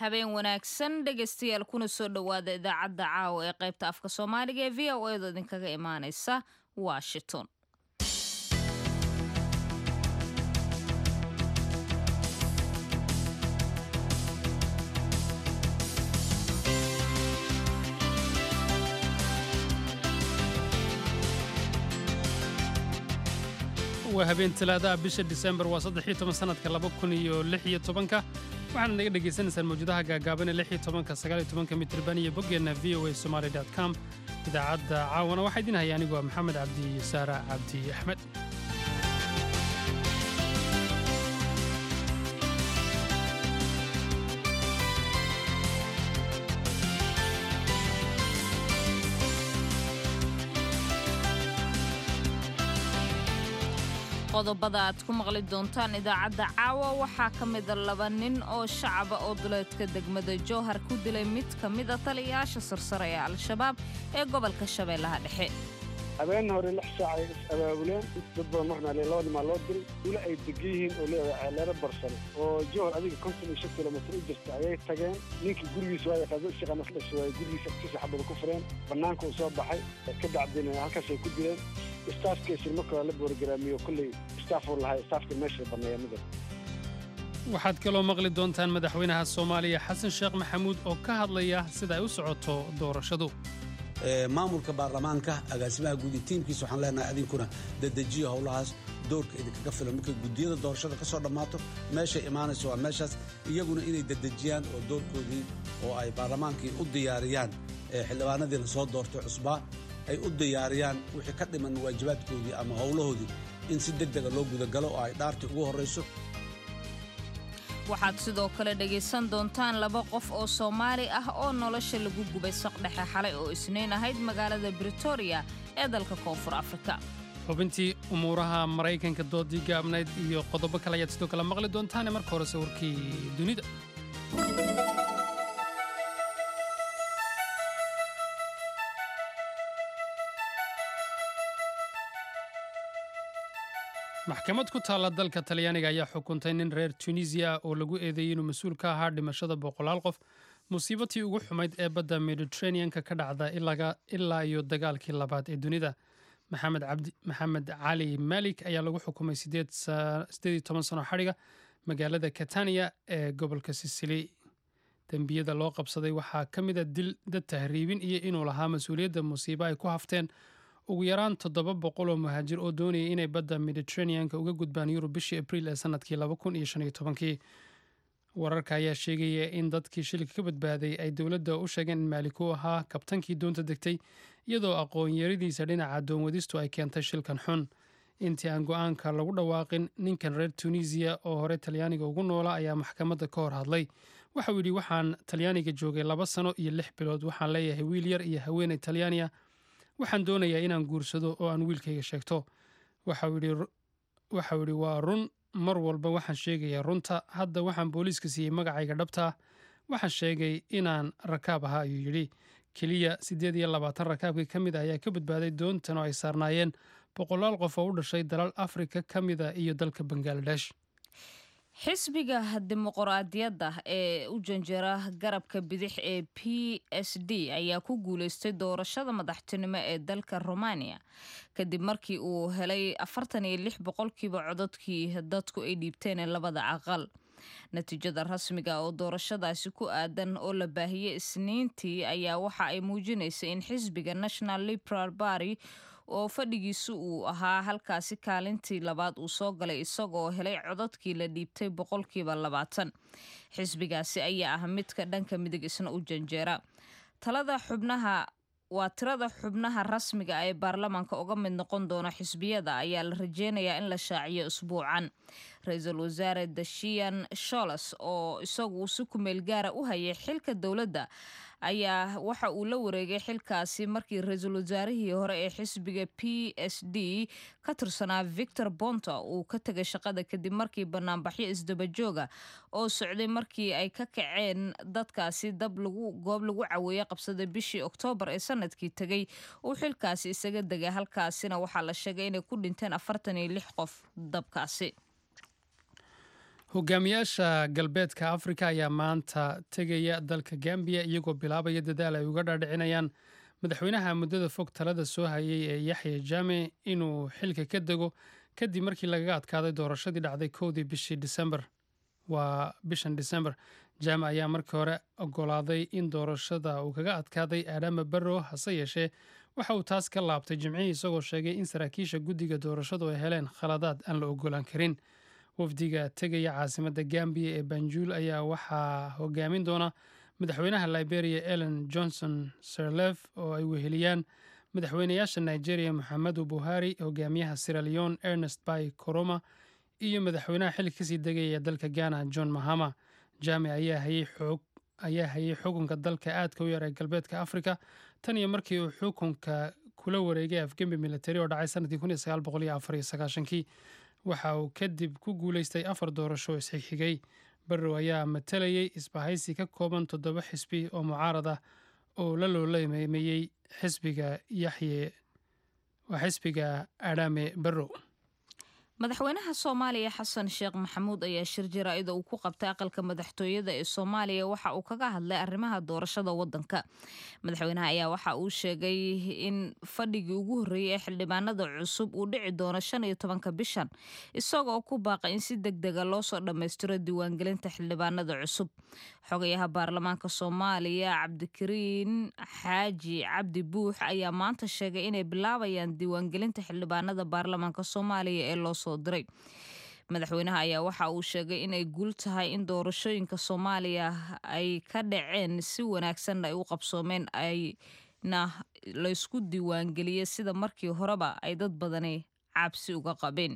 habeen wanaagsan dhegaystayaal kuna soo dhowaada idaacadda caawa ee qaybta afka soomaaliga ee v o edo idinkaga imaanaysa washington waa habeen talaadaha bisha disembar waa saddex iyo toban sanadka laba kun iyo lix iyo tobanka waxaana naga dhagaysanaysaan mawjadaha gaagaaban ee lix iyo tobanka sagaal iyo tobanka mitirban iyo boggeenna v o a somaali dot com idaacadda caawana waxaa idin haya anigoo maxamed cabdi saara cabdi axmed qodobada aad ku maqli doontaan idaacadda caawa waxaa ka mida laba nin oo shacaba oo duleedka degmada jowhar ku dilay mid ka mida taliyayaasha sarsare ee al-shabaab ee gobolka shabeellaha dhexe habeen hore lix saac ay is abaabuleen dad badan waxna le laba nimaa loo diray ula ay degan yihiin oo leedahay ceeleero barsane oo jowhar adiga konton iyo shan kilomitr u jirta ayay tageen ninkii gurigiisa waa yaqaado shaqanas dhasha waay gurigiisa agtiisa xabada ku fureen bannaanka uu soo baxay ka dacdina halkaasay ku dileen staafkiisir marka la boorgaraamiyo kolley staafuu lahay staafka meesha banneeya midab waxaad kaloo maqli doontaan madaxweynaha soomaaliya xasan sheekh maxamuud oo ka hadlaya sida ay u socoto doorashadu maamulka baarlamaanka agaasimaha guud iyo tiimkiisa waxaan leenahay adinkuna dadejiyo howlahaas doorka idinkaga filan markay guddiyada doorashada ka soo dhammaato meeshay imaanayso waa meeshaas iyaguna inay dadejiyaan oo doorkoodii oo ay baarlamaankii u diyaariyaan xildhibaanadii la soo doortay cusbaa ay u diyaariyaan wixii ka dhiman waajibaadkoodii ama howlahoodii in si deg dega loo gudagalo oo ay dhaartii ugu horrayso waxaad sidoo kale dhegaysan doontaan laba qof oo soomaali ah oo nolosha lagu gubay saqdhexe xalay oo isniin ahayd magaalada britoria ee dalka koonfur afrika xubintii umuuraha maraykanka doodii gaabnayd iyo qodobo kale ayaad sidoo kale maqli doontaane marka hore sawirkii dunida maxkamad ku taalla dalka talyaaniga ayaa xukuntay nin reer tunisiya oo lagu eedeeyey inuu mas-uul ka ahaa dhimashada boqolaal qof musiibatii ugu xumayd ee badda mediteraneanka ka dhacda ilaa iyo dagaalkii labaad ee dunida maxamed cali malik ayaa lagu xukumay sideed toban sano xadhiga magaalada katania ee gobolka sisili dembiyada loo qabsaday waxaa ka mida dil dad tahriibin iyo inuu lahaa mas-uuliyadda musiibo ay ku hafteen ugu yaraan toddoba boqol oo muhaajir oo doonayay inay badda mediteraneanka uga gudbaan yurub bishii abriil ee sanadkii laba kun iyo shan iyo tobankii wararka ayaa sheegaya in dadkii shilka ka badbaaday ay dowladda u sheegeen in maalik uu ahaa kabtankii doonta degtay iyadoo aqoon-yaradiisa dhinaca doonwadistu ay keentay shilkan xun intii aan go-aanka lagu dhawaaqin ninkan reer tunisiya oo hore talyaaniga ugu noola ayaa maxkamadda ka hor hadlay waxauu yidhi waxaan talyaaniga joogay laba sano iyo lix bilood waxaan leeyahay wiil yar iyo haweeney talyaaniya waxaan doonayaa inaan guursado oo aan wiilkayga sheegto waxau yidhi waa run mar walba waxaan sheegayaa runta hadda waxaan booliiska siiyey magacayga dhabtaa waxaan sheegay inaan rakaab ahaa ayuu yidhi keliya siddeed iyo labaatan rakaabkii ka mid ah ayaa ka badbaaday doontan oo ay saarnaayeen boqolaal qof oo u dhashay dalal afrika ka mida iyo dalka bangaladesh xisbiga dimuqraadiyadda ee u janjera garabka bidix ee p s d ayaa ku guuleystay doorashada madaxtinimo ee dalka romania kadib markii uu helay afartan iyo lix boqolkiiba cododkii dadku ay dhiibteen ee labada aqal natiijada rasmiga oo doorashadaasi ku aadan oo la baahiyey isniintii ayaa waxa ay muujinaysay in xisbiga national liberal barty oo fadhigiisu uu ahaa halkaasi kaalintii labaad uu soo galay isagoo helay cododkii la dhiibtay boqolkiiba labaatan xisbigaasi ayaa ah midka dhanka midig isna u janjeera talada xubnaha waa tirada xubnaha rasmiga ee baarlamaanka uga mid noqon doona xisbiyada ayaa la rajeynayaa in la shaaciyo isbuucan ra-iisul wasaare dashian sholes oo isagu si kumeel gaara u hayay xilka dowladda ayaa waxa uu la wareegay xilkaasi markii ra-iisul wasaarihii hore ee xisbiga p s d ka tirsanaa victor bonta uu ka tegay shaqada kadib markii banaanbaxyo isdabajooga oo socday markii ay ka kaceen dadkaasi dab lagu goob lagu caweeye qabsaday bishii oktoobar ee sanadkii tegay uu xilkaasi isaga degay halkaasina waxaa la sheegay inay ku dhinteen afartan iyo lix qof dabkaasi hogaamiyaasha galbeedka afrika ayaa maanta tegaya dalka gambiya iyagoo bilaabaya dadaal ay uga dhaadhicinayaan madaxweynaha muddada fog talada soo hayay ee yaxya jaame inuu xilka ka dego kadib markii lagaga adkaaday doorashadii dhacday kowdii bishii disembar waa bishan disembar jaame ayaa markii hore ogolaaday in doorashada uu kaga adkaaday aadama barrow hase yeeshee waxa uu taas ka laabtay jimcihii isagoo sheegay in saraakiisha guddiga doorashadu ay heleen khaladaad aan la ogolaan karin wafdiga tegaya caasimadda gambiya ee banjul ayaa waxaa hogaamin doona madaxweynaha liberia ellen johnson sirlef oo ay weheliyaan madaxweynayaasha nigeria moxamedu buhari hogaamiyaha siraleon ernest bay coroma iyo madaxweynaha xilli kasii degaya dalka ghana john mahama jaame ayaa hayay xukunka dalka aadka u yar ee galbeedka afrika tan iyo markii uu xukunka kula wareegay afgembi militari oo dhacay sanadkii kii waxa uu kadib ku guuleystay afar doorasho isxigxigay barrow ayaa matalayay isbahaysi ka kooban toddoba xisbi oo mucaarad ah oo la looleemeeyey xisbiga yaxye waa xisbiga adhame barrow madaxweynaha soomaaliya xasan sheekh maxamuud ayaa shir jaraa'ida uu ku qabtay aqalka madaxtooyada ee soomaaliya waxa uu kaga hadlay arrimaha doorashada wadanka madaxweynaha ayaa waxa uu sheegay in fadhigii ugu horreeyey ee xildhibaanada cusub uu dhici doono shan iyo tobanka bishan isagoo ku baaqay in si deg dega loo soo dhammaystiro diiwaangelinta xildhibaanada cusub xogayaha baarlamaanka soomaaliya cabdikariin xaaji cabdi buux ayaa maanta sheegay inay bilaabayaan diiwaangelinta xildhibaanada baarlamaanka soomaaliya ee loo soo diray madaxweynaha ayaa waxa uu sheegay inay guul tahay in doorashooyinka soomaaliya ay ka dhaceen si wanaagsan ay u qabsoomeen ayna laysku diiwaangeliyey sida markii horeba ay dad badani cabsi uga qabeen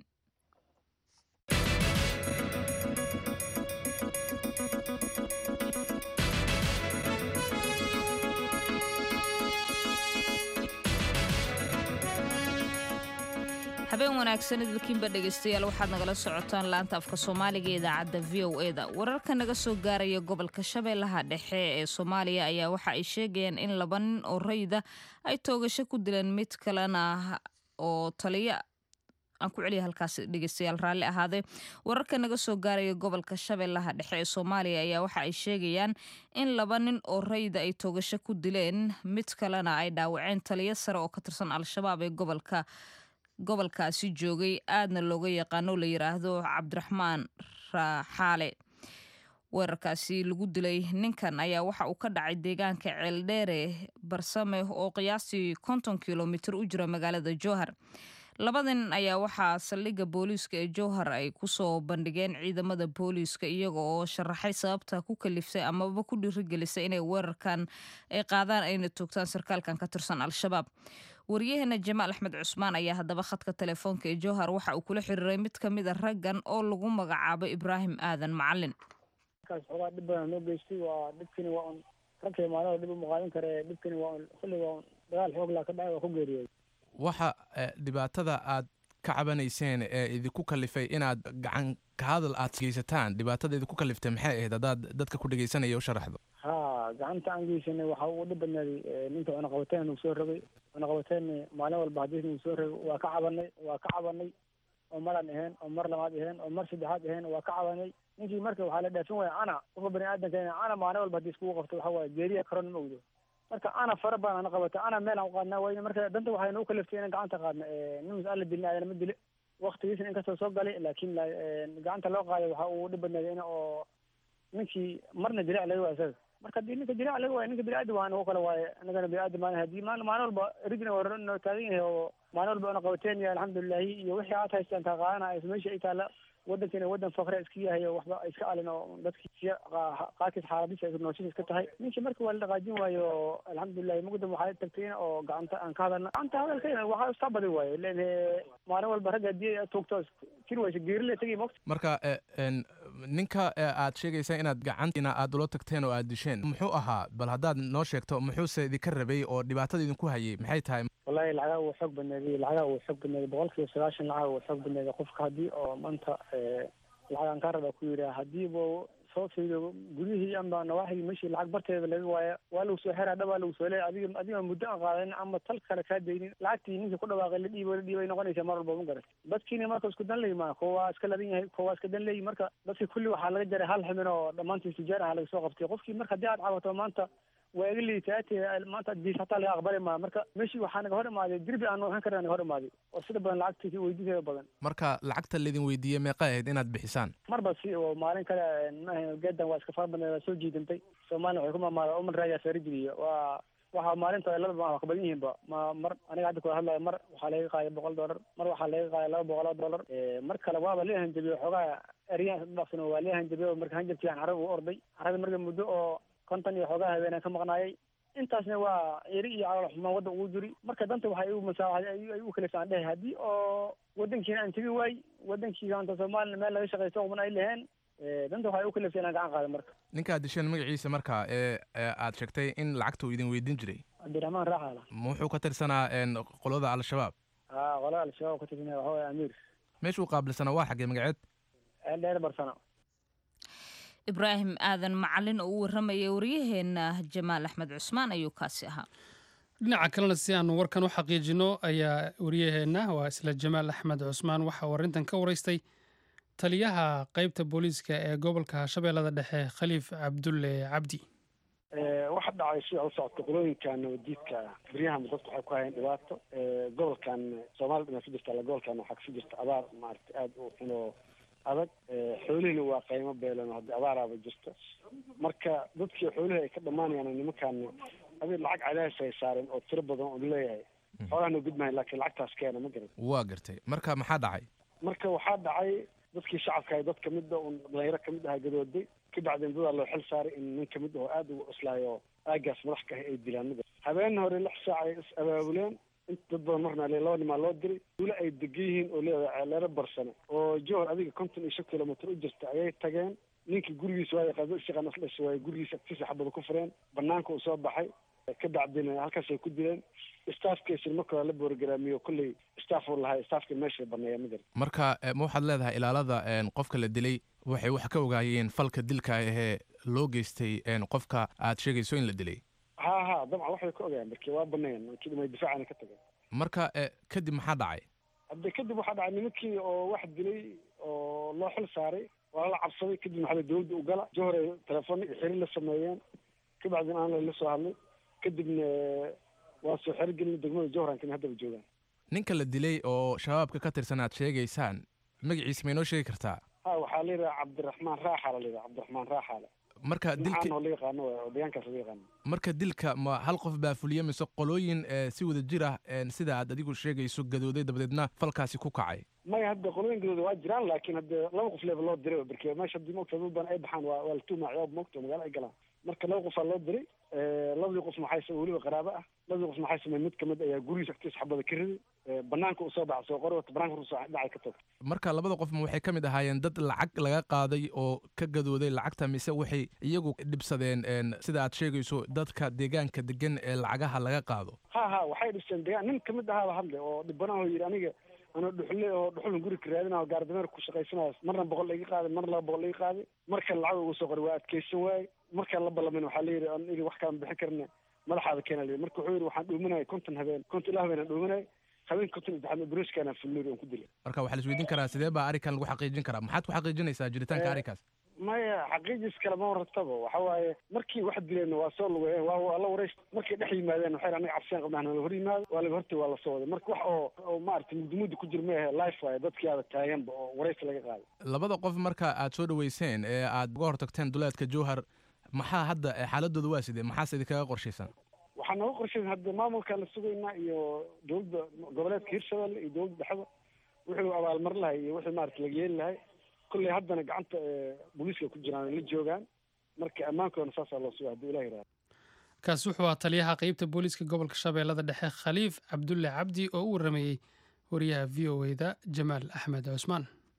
habeen wanaagsan idilkiinba dhegaystayaal waxaad nagala socotaan laanta afka soomaaliga idaacadda v o e da wararka naga soo gaaraya gobolka shabeellaha dhexe ee soomaaliya ayaa waxa ay sheegayaan in laba nin oo rayda ay toogasho ku dileen mid kalena oo taliya aan ku celiya halkaas dhegeystayaal raalli ahaadee wararka naga soo gaaraya gobolka shabeellaha dhexe ee soomaaliya ayaa waxa ay sheegayaan in laba nin oo rayda ay toogasho ku dileen mid kalena ay dhaawaceen taliyo sare oo ka tirsan al-shabaab ee gobolka gobolkaasi joogay aadna looga yaqaano la yiraahdo cabdiraxmaan raaxaale weerarkaasi lagu dilay ninkan ayaa waxa uu ka dhacay deegaanka ceeldheere barsame oo qiyaastii konton kilomitir u jira magaalada jowhar labada nin ayaa waxaa saldhigga booliiska ee jowhar ay kusoo bandhigeen ciidamada booliiska iyaga oo sharaxay sababta ku kaliftay amaba ku dhiirigelisay inay weerarkan ay qaadaan ayna toogtaan sarkaalkan ka tirsan al-shabaab waryaheena jamaal axmed cusmaan ayaa haddaba khadka telefoonka ee jowhar waxa uu kula xiriiray mid ka mid a raggan oo lagu magacaabo ibraahim aadan macalin markaas xoogaa dhib badan noo geystay waa dhibkani waa un ragkay maalada dhib uma qaadan kare dhibkani waa un xilli waa un dagaal xoog laa ka dhacay waa ku geeriyooday waxa dhibaatada aad ka cabanayseen ee idinku kalifay inaad gacan ka hadal aad geysataan dhibaatada idinku kaliftay maxay ahayd haddaad dadka ku dhegeysanaya u sharaxdo ha gacanta aan geysanay waxa ugu dhib badnaaday ninka cunaqabateen nagu soo rogay cunaqabateen maalin walba hadii nagu soo rogay waa ka cabanay waa ka cabanay oo maran ahayn oo mar labaad ahayn oo mar saddexaad ahayn waa ka cabanay ninkii marka waxaa la dhaafin waaya ana qofka bani aadamka ana maalin walba hadii iskugu qabto waxa waaye geeriya karon ma ogdo marka ana fara badan ana qabata ana meel aan u qaadnaa wayne marka danta waxay nagu kaliftay inaan gacanta qaadna nin mas-aala dilna ayana ma dile waktigiisna inkastoo soo galay laakiin gacanta loo qaaday waxa uu dhib badnaaday in oo ninkii marna dilic laga waaya isaga marka hadii ninka dilic laga waayo ninka biniaadam waan oo kale waaye anagana biniaadam maan hadii maalin maalin walba rijna waa noo taagan yahay oo maalin walba una qabateen iyo alxamdulilahi iyo wixii aad haystaan kaa qaadana meesha ay taala wadankana wadan fakre iska yahay oo waxba iska alin oo dadkii qaarkiis xaaladiisa ay nooshiis iska tahay ninkii marka waa la dhaqaajin waayo oo alxamdulilahi mugdam waxaa tagtay in oo gacanta aan ka hadalna gacanta hadalkayna waxaa istaa badi waayo len maalin walba ragga hadii aad toogto jir waysa geerile tegay mogta marka ninka aad sheegaysaa inaad gacantiina aad ula tagteen oo aad disheen muxuu ahaa bal haddaad noo sheegto muxuuse idinka rabay oo dhibaatada idinku hayay maxay tahay wallahi lacagaa wuu xoog badneeday lacagaa wuu xoog badneeday boqol kiiba sagaashan lacaga wuu xoog badneeday qofka haddii oo maanta lacagaan kaa rabaa ku yidhaha haddiiba soo fiido gudihii amba nawaaxigii meeshii lacag barteeda laga waaya waa lagu soo xeraa dhab waa lagu soo leeya adiga adiga muddo aan qaadanin ama tal kale kaa daynin lacagtii ninkii ku dhawaaqay la dhiibo la dhiibay noqonaysa mar walba ma garat dadkiina marka isku dan leeyi maa kuwa waa iska ladan yahay kuwa waa iska dan leeyi marka dadkii kulli waxaa laga jaray hal xubin oo dhammaantii tijaar ah laga soo qabtay qofkii marka haddii aad cabato maanta waa iga liitaate maanta diis hataa laga aqbali maa marka meeshii waxaa naga hor imaaday dirbi aan waxaan karna naga hor imaaday oo sida badan lacagtii weydiiseeda badan marka lacagta laydin weydiiyey meeqa ahayd inaad bixisaan marba si oo maalin kale maaha geedan waa iska fara badneed waa soo jiidantay soomaaliya waxay ku maamaada uman raayaa saarigeliya waa waxa maalinta labada waa ka badan yihiinba ma mar aniga hadda kula hadlayo mar waxaa laga qaaday boqol dollar mar waxaa laga qaaday laba boqol oo dollar mar kale waaba lee hanjabiye xoogaa eryan dhaqsan waa lee hanjabiye marka hanjabkii aan carab u orday carada marka muddo oo konton iyo xoogaa habeenaan ka maqnaayay intaasna waa eri iyo calool xumaan waddan ugu jiri marka danta waxay igu masaawaxday ay u kalisaan dhehe haddii oo waddankiina aan tegi waay waddankii anta soomaliya meel laga shaqaysto quban ay laheen danta waxay u kalifsa inaan gacan qaada marka ninkaad disheen magaciisa marka ee aad sheegtay in lacagta uu idin weydiin jiray cabdiraxmaan raaxaala ma wuxuu ka tirsanaa qolada al-shabaab ha qolada al-shabaab ka tirsanaya waxa waye amiir meeshuu qaabilsanaa waa xaggee magaceed ceel dheer barsano ibraahim aadan macalin oo u warramaya waryaheena jamaal axmed cusmaan ayuu kaasi ahaa dhinaca kalena si aanu warkan u xaqiijino ayaa waryaheenna waa isla jamaal axmed cusmaan waxa uu arrintan ka waraystay taliyaha qeybta booliiska ee gobolka shabeellada dhexe khaliif cabdulle cabdi waxa dhacay sida u socota qolooyinka nabadiidka beryahan dadku waxay ku hayeen dhibaato gobolkan soomaliya dhinac ka jirta alla gobolkan waxaa kasi jirta abaar maaragtay aada u xun oo adag xoolihina waa qaymo beelan haddii abaaraaba jirto marka dadkii xoolihii ay ka dhammaanayaan nimankaan adi lacag cadaadis ay saareen oo tiro badan oo leeyahay xoolaha noo gudmahay laakiin lacagtaas keena ma garan waa gartay marka maxaa dhacay marka waxaa dhacay dadkii shacabka ay dad kamid a un dhalinyaro kamid aha gadooday ka bacdeen dadaa loo xil saaray in nin kamid ahoo aada ugu cuslaayo aagaas madax ka ah ay dilaan ma garan habeen hore lix saac ay is abaabuleen inta dad badan marna le laba nimaa loo diray weli ay degan yihiin oo leedahay ceeleero barsane oo johor adiga konton iyo shan kilomitr u jirta ayay tageen ninkii gurigiisa waay qadashaqan aslas waaye gurigiisa agtiisa xabada ku fureen banaanka uu soo baxay ka bacdina halkaas ay ku dileen staafkiisina marka hore la boorgaraamiyo kolley staff uu lahay staafka meesha baneeya ma garan marka ma waxaad leedahay ilaalada qofka la dilay waxay wax ka ogaayeen falka dilka ahee loo geystay qofka aad sheegayso in la dilay ha ha dabcan waxbay ka ogaayeen marki waa baneeyeen markii dhimay difaacana ka tageen marka kadib maxaa dhacay hadde kadib waxaa dhacay nimankii oo wax dilay oo loo xil saaray waa la cabsaday kadib maxaa dawladda u gala johor ay telefoon iyo xiri la sameeyeen ka bacdina aan la soo hadlay kadibna waa soo xerogelin degmada johrankina haddaba joogaan ninka la dilay oo shabaabka ka tirsan aad sheegaysaan magaciisa ma inoo sheegi kartaa ha waxaa la yidhaha cabdiraxmaan raaxaala la yidhaha cabdiraxmaan raaxaale marka dilka oo la yaqaano oo deegaankaas laga yaqaano marka dilka ma hal qof baa fuliya mise qolooyin si wada jir ah sida aad adigu sheegayso gadooday dabadeedna falkaasi ku kacay maya hadda qolooyin gadooda waa jiraan laakiin hadde laba qof leeba loo diray barke meesha haddii mogta dad badan ay baxaan waa waa la tuumaaciyaa mogta magaalo ay galaan marka laba qofaa loo diray labadii qof maxay samey weliba qaraabo ah labadii qof maxay samey mid kamid ayaa gurigiisa agtiisa xabada ka riday banaanka uu soo baxa soo qori wata banaanka usoo dhacay ka tog marka labada qof ma waxay ka mid ahaayeen dad lacag laga qaaday oo ka gadooday lacagta mise waxay iyagu dhibsadeen sida aad sheegayso dadka deegaanka degan ee lacagaha laga qaado ha ha waxay dhibseen deegaan nin kamid ahaaba hadle oo dhibanaho yidhi aniga anoo dhuxule oo dhuxulan guri ka raadinayo gaardameer ku shaqaysanayo marna boqol laiga qaaday marna laba boqol laiga qaaday marka lacag ugu soo qoray waa adkeysan waaye markaan la ballamin waxaa la yidhi aniga wax kalan bixin karna madaxaada keena la yidhi marka wuxuu yidhi waxaan dhuumanaya konton habeen konton ilaa habeen aan dhuumanaya habeen konton saddexaad bruskaana fulnuri aan ku dilay marka waxaa la isweydiin karaa sidee baa arrinkan lagu xaqiijin karaa maxaad ku xaqiijinaysaa jiritaanka arrinkaas maya xaqiijis kale ma warataba waxa waaye markii wax dileen waa soo lugayeen waa waa la warayst markay dhex yimaadeen waxay anaga cabsiyaan qabnaan la hor yimaado waa laga hortay waa la soo waday marka wax oo oo maaragtay mudumudi ku jir maahe life waaye dadkii aada taaganba oo waraysi laga qaaday labada qof marka aad soo dhaweyseen ee aad uga hortagteen duleedka jowhar maxaa hadda xaaladooda waa sidee maxaase idinkaga qorshaysan waxaa nooga qorshaysan hadda maamulkaan la sugaynaa iyo dowladda goboleedka hirshabelle iyo dowladda dhexda wuxuu abaalmarin lahay iyo wixii maarata laga yeeli lahay kolley haddana gacanta booliiska ku jiraan la joogaan marka ammaankoodana saasaa loo suga hadduu ilah yihahdo kaasi wuxuu ahaa taliyaha qeybta booliiska gobolka shabeellada dhexe khaliif cabdulle cabdi oo u warramayey wariyaha v o e da jamaal axmed cusmaan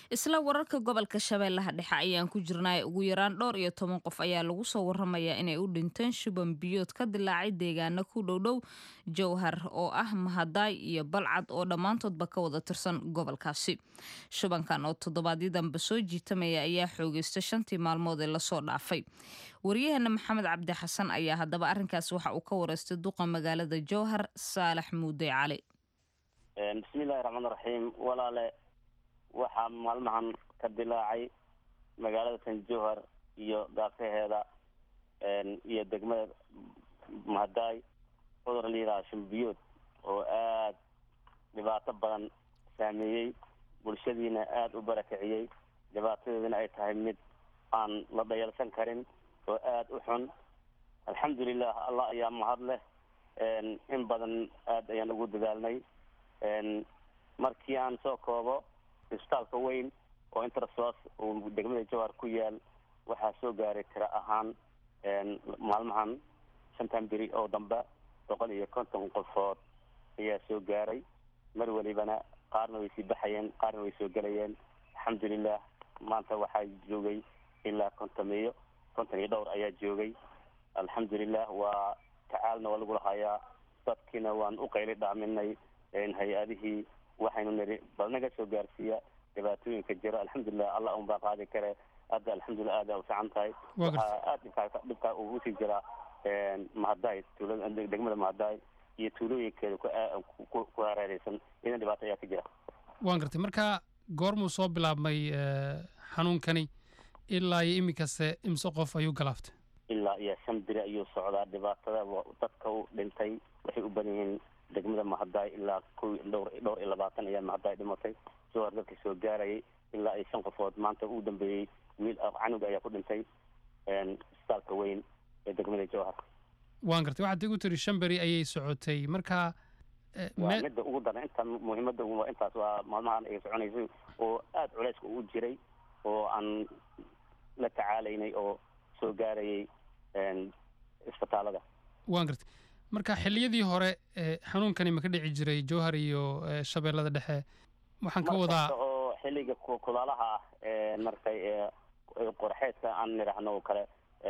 isla wararka gobolka shabeellaha dhexe ayaan ku jirnaa ugu yaraan dhowr iyo toban qof ayaa lagu soo waramayaa inay u dhinteen shuban biyood ka dilaacay deegaana ku dhowdhow jowhar oo ah mahadaay iyo balcad oo dhammaantoodba ka wada tirsan gobolkaasi shubankan oo toddobaadyadamba soo jiitamaya ayaa xoogeysta shantii maalmood ee lasoo dhaafay waryaheena maxamed cabdi xasan ayaa haddaba arrinkaas waxa uu ka wareystay duqa magaalada jowhar saalax muude cali bismillahi raxmaan raxiim walaale waxaa maalmahan ka dilaacay magaalada tan jowhar iyo gaafaheeda iyo degmada mahadaay cudur la yidhaha shumbiyood oo aad dhibaato badan saameeyey bulshadiina aada u barakiciyey dhibaatadeedina ay tahay mid aan la dhayalsan karin oo aada u xun alxamdulilah allah ayaa mahad leh in badan aada ayaan ugu dadaalnay markii aan soo koobo isbitaalka weyn oo intersos uu degmada jowhar ku yaal waxaa soo gaaray tiro ahaan maalmahan shantan beri oo dambe boqol iyo konton qofood ayaa soo gaaray mar welibana qaarna way sii baxayeen qaarna way soo gelayeen alxamdulilah maanta waxaa joogay ilaa kontomiyo konton iyo dhowr ayaa joogay alxamdulilah waa tacaalna waa lagu lahayaa dadkiina waan u qayli dhaaminay hay-adihii waxaynu niri bal naga soo gaarsiiya dhibaatooyinka jira alxamdulilah allah un baa qaadi kare hadda alxamdulilah aada u fiican tahay waxaa aada dhibkaa dhibkaa ugu sii jiraa mahadaay tuulada degmada mahadaay iyo tuulooyinkeeda ku ku hareereysan idan dhibaato ayaa ka jira waan gartay marka goormuu soo bilaabmay xanuunkani ilaa iyo iminkase imse qof ayuu galaaftay ilaa iyo shan biri ayuu socdaa dhibaatada dadka u dhintay waxay u badan yihiin degmada mahadaay ilaa ko dhowr dhowr iyo labaatan ayaa mahadaay dhimatay jowhar dadka soo gaarayay ilaa iyo shan qofood maanta uu dambeeyey wiil canug ayaa ku dhintay isbitaalka weyn ee degmada jowhar waan gartay waxaad igu tiri shan beri ayay socotay marka waa midda ugu daran inta muhiimada ugu intaas waa maalmahan ay soconaysay oo aada culeyska ugu jiray oo aan la tacaalaynay oo soo gaarayay isbitaalada waan gartay marka xilliyadii hore xanuunkani ma ka dhici jiray jowhar iyo shabeellada dhexe waxaan ka wadaa oo xilliga kulaalaha ah markay qorxeedka aan nidhaahno oo kale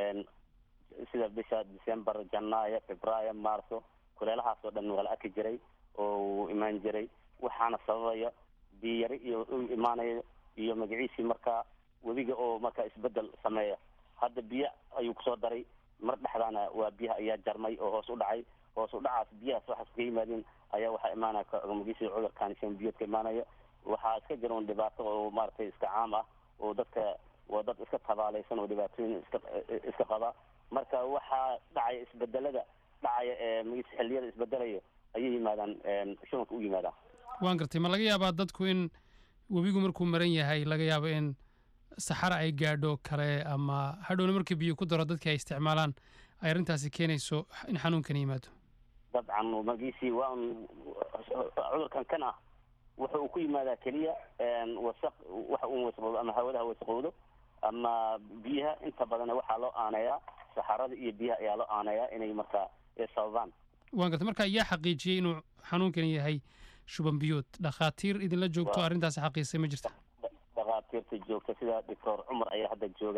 sida bisha december janaayo februaayo marso kuleelahaas oo dhan waa la arki jiray oo uu imaan jiray waxaana sababaya biyo yari iyo u imaanaya iyo magaciisii markaa webiga oo markaa isbedel sameeya hadda biyo ayuu kusoo daray mar dhexdaana waa biyaha ayaa jarmay oo hoos u dhacay hoos u dhacaas biyahaas waxaas kaga yimaadeen ayaa waxaa imaanaya magaciisii cudurkaan shan biyood ka imaanaya waxaa iska jira un dhibaato oo maaragtay iska caam ah oo dadka waa dad iska tabaalaysan oo dhibaatooyin iska iska qaba marka waxaa dhacaya isbedelada dhacaya ee magis xilliyada isbedelayo ayay yimaadaan shubanka u yimaadaan waan gartay ma laga yaabaa dadku in webigu markuu maran yahay laga yaabo in saxara ay gaadho kale ama hadhowna markii biyo ku daro dadkii ay isticmaalaan ay arrintaasi keenayso in xanuunkani yimaado dabcan magiisii waa un cudurkan kan ah wuxa uu ku yimaadaa keliya wasaq waxa uu wasaqowdo ama hawadaha wasaqowdo ama biyaha inta badan waxaa loo aaneeyaa saxarada iyo biyaha ayaa loo aaneeyaa inay markaa sababaan waan gartay marka yaa xaqiijiyey inuu xanuunkani yahay shuban biyood dhakhaatiir idinla joogto arrintaasi xaqiisay ma jirta dhakhaatiirta joogta sida doctor cumar ayaa hadda jooga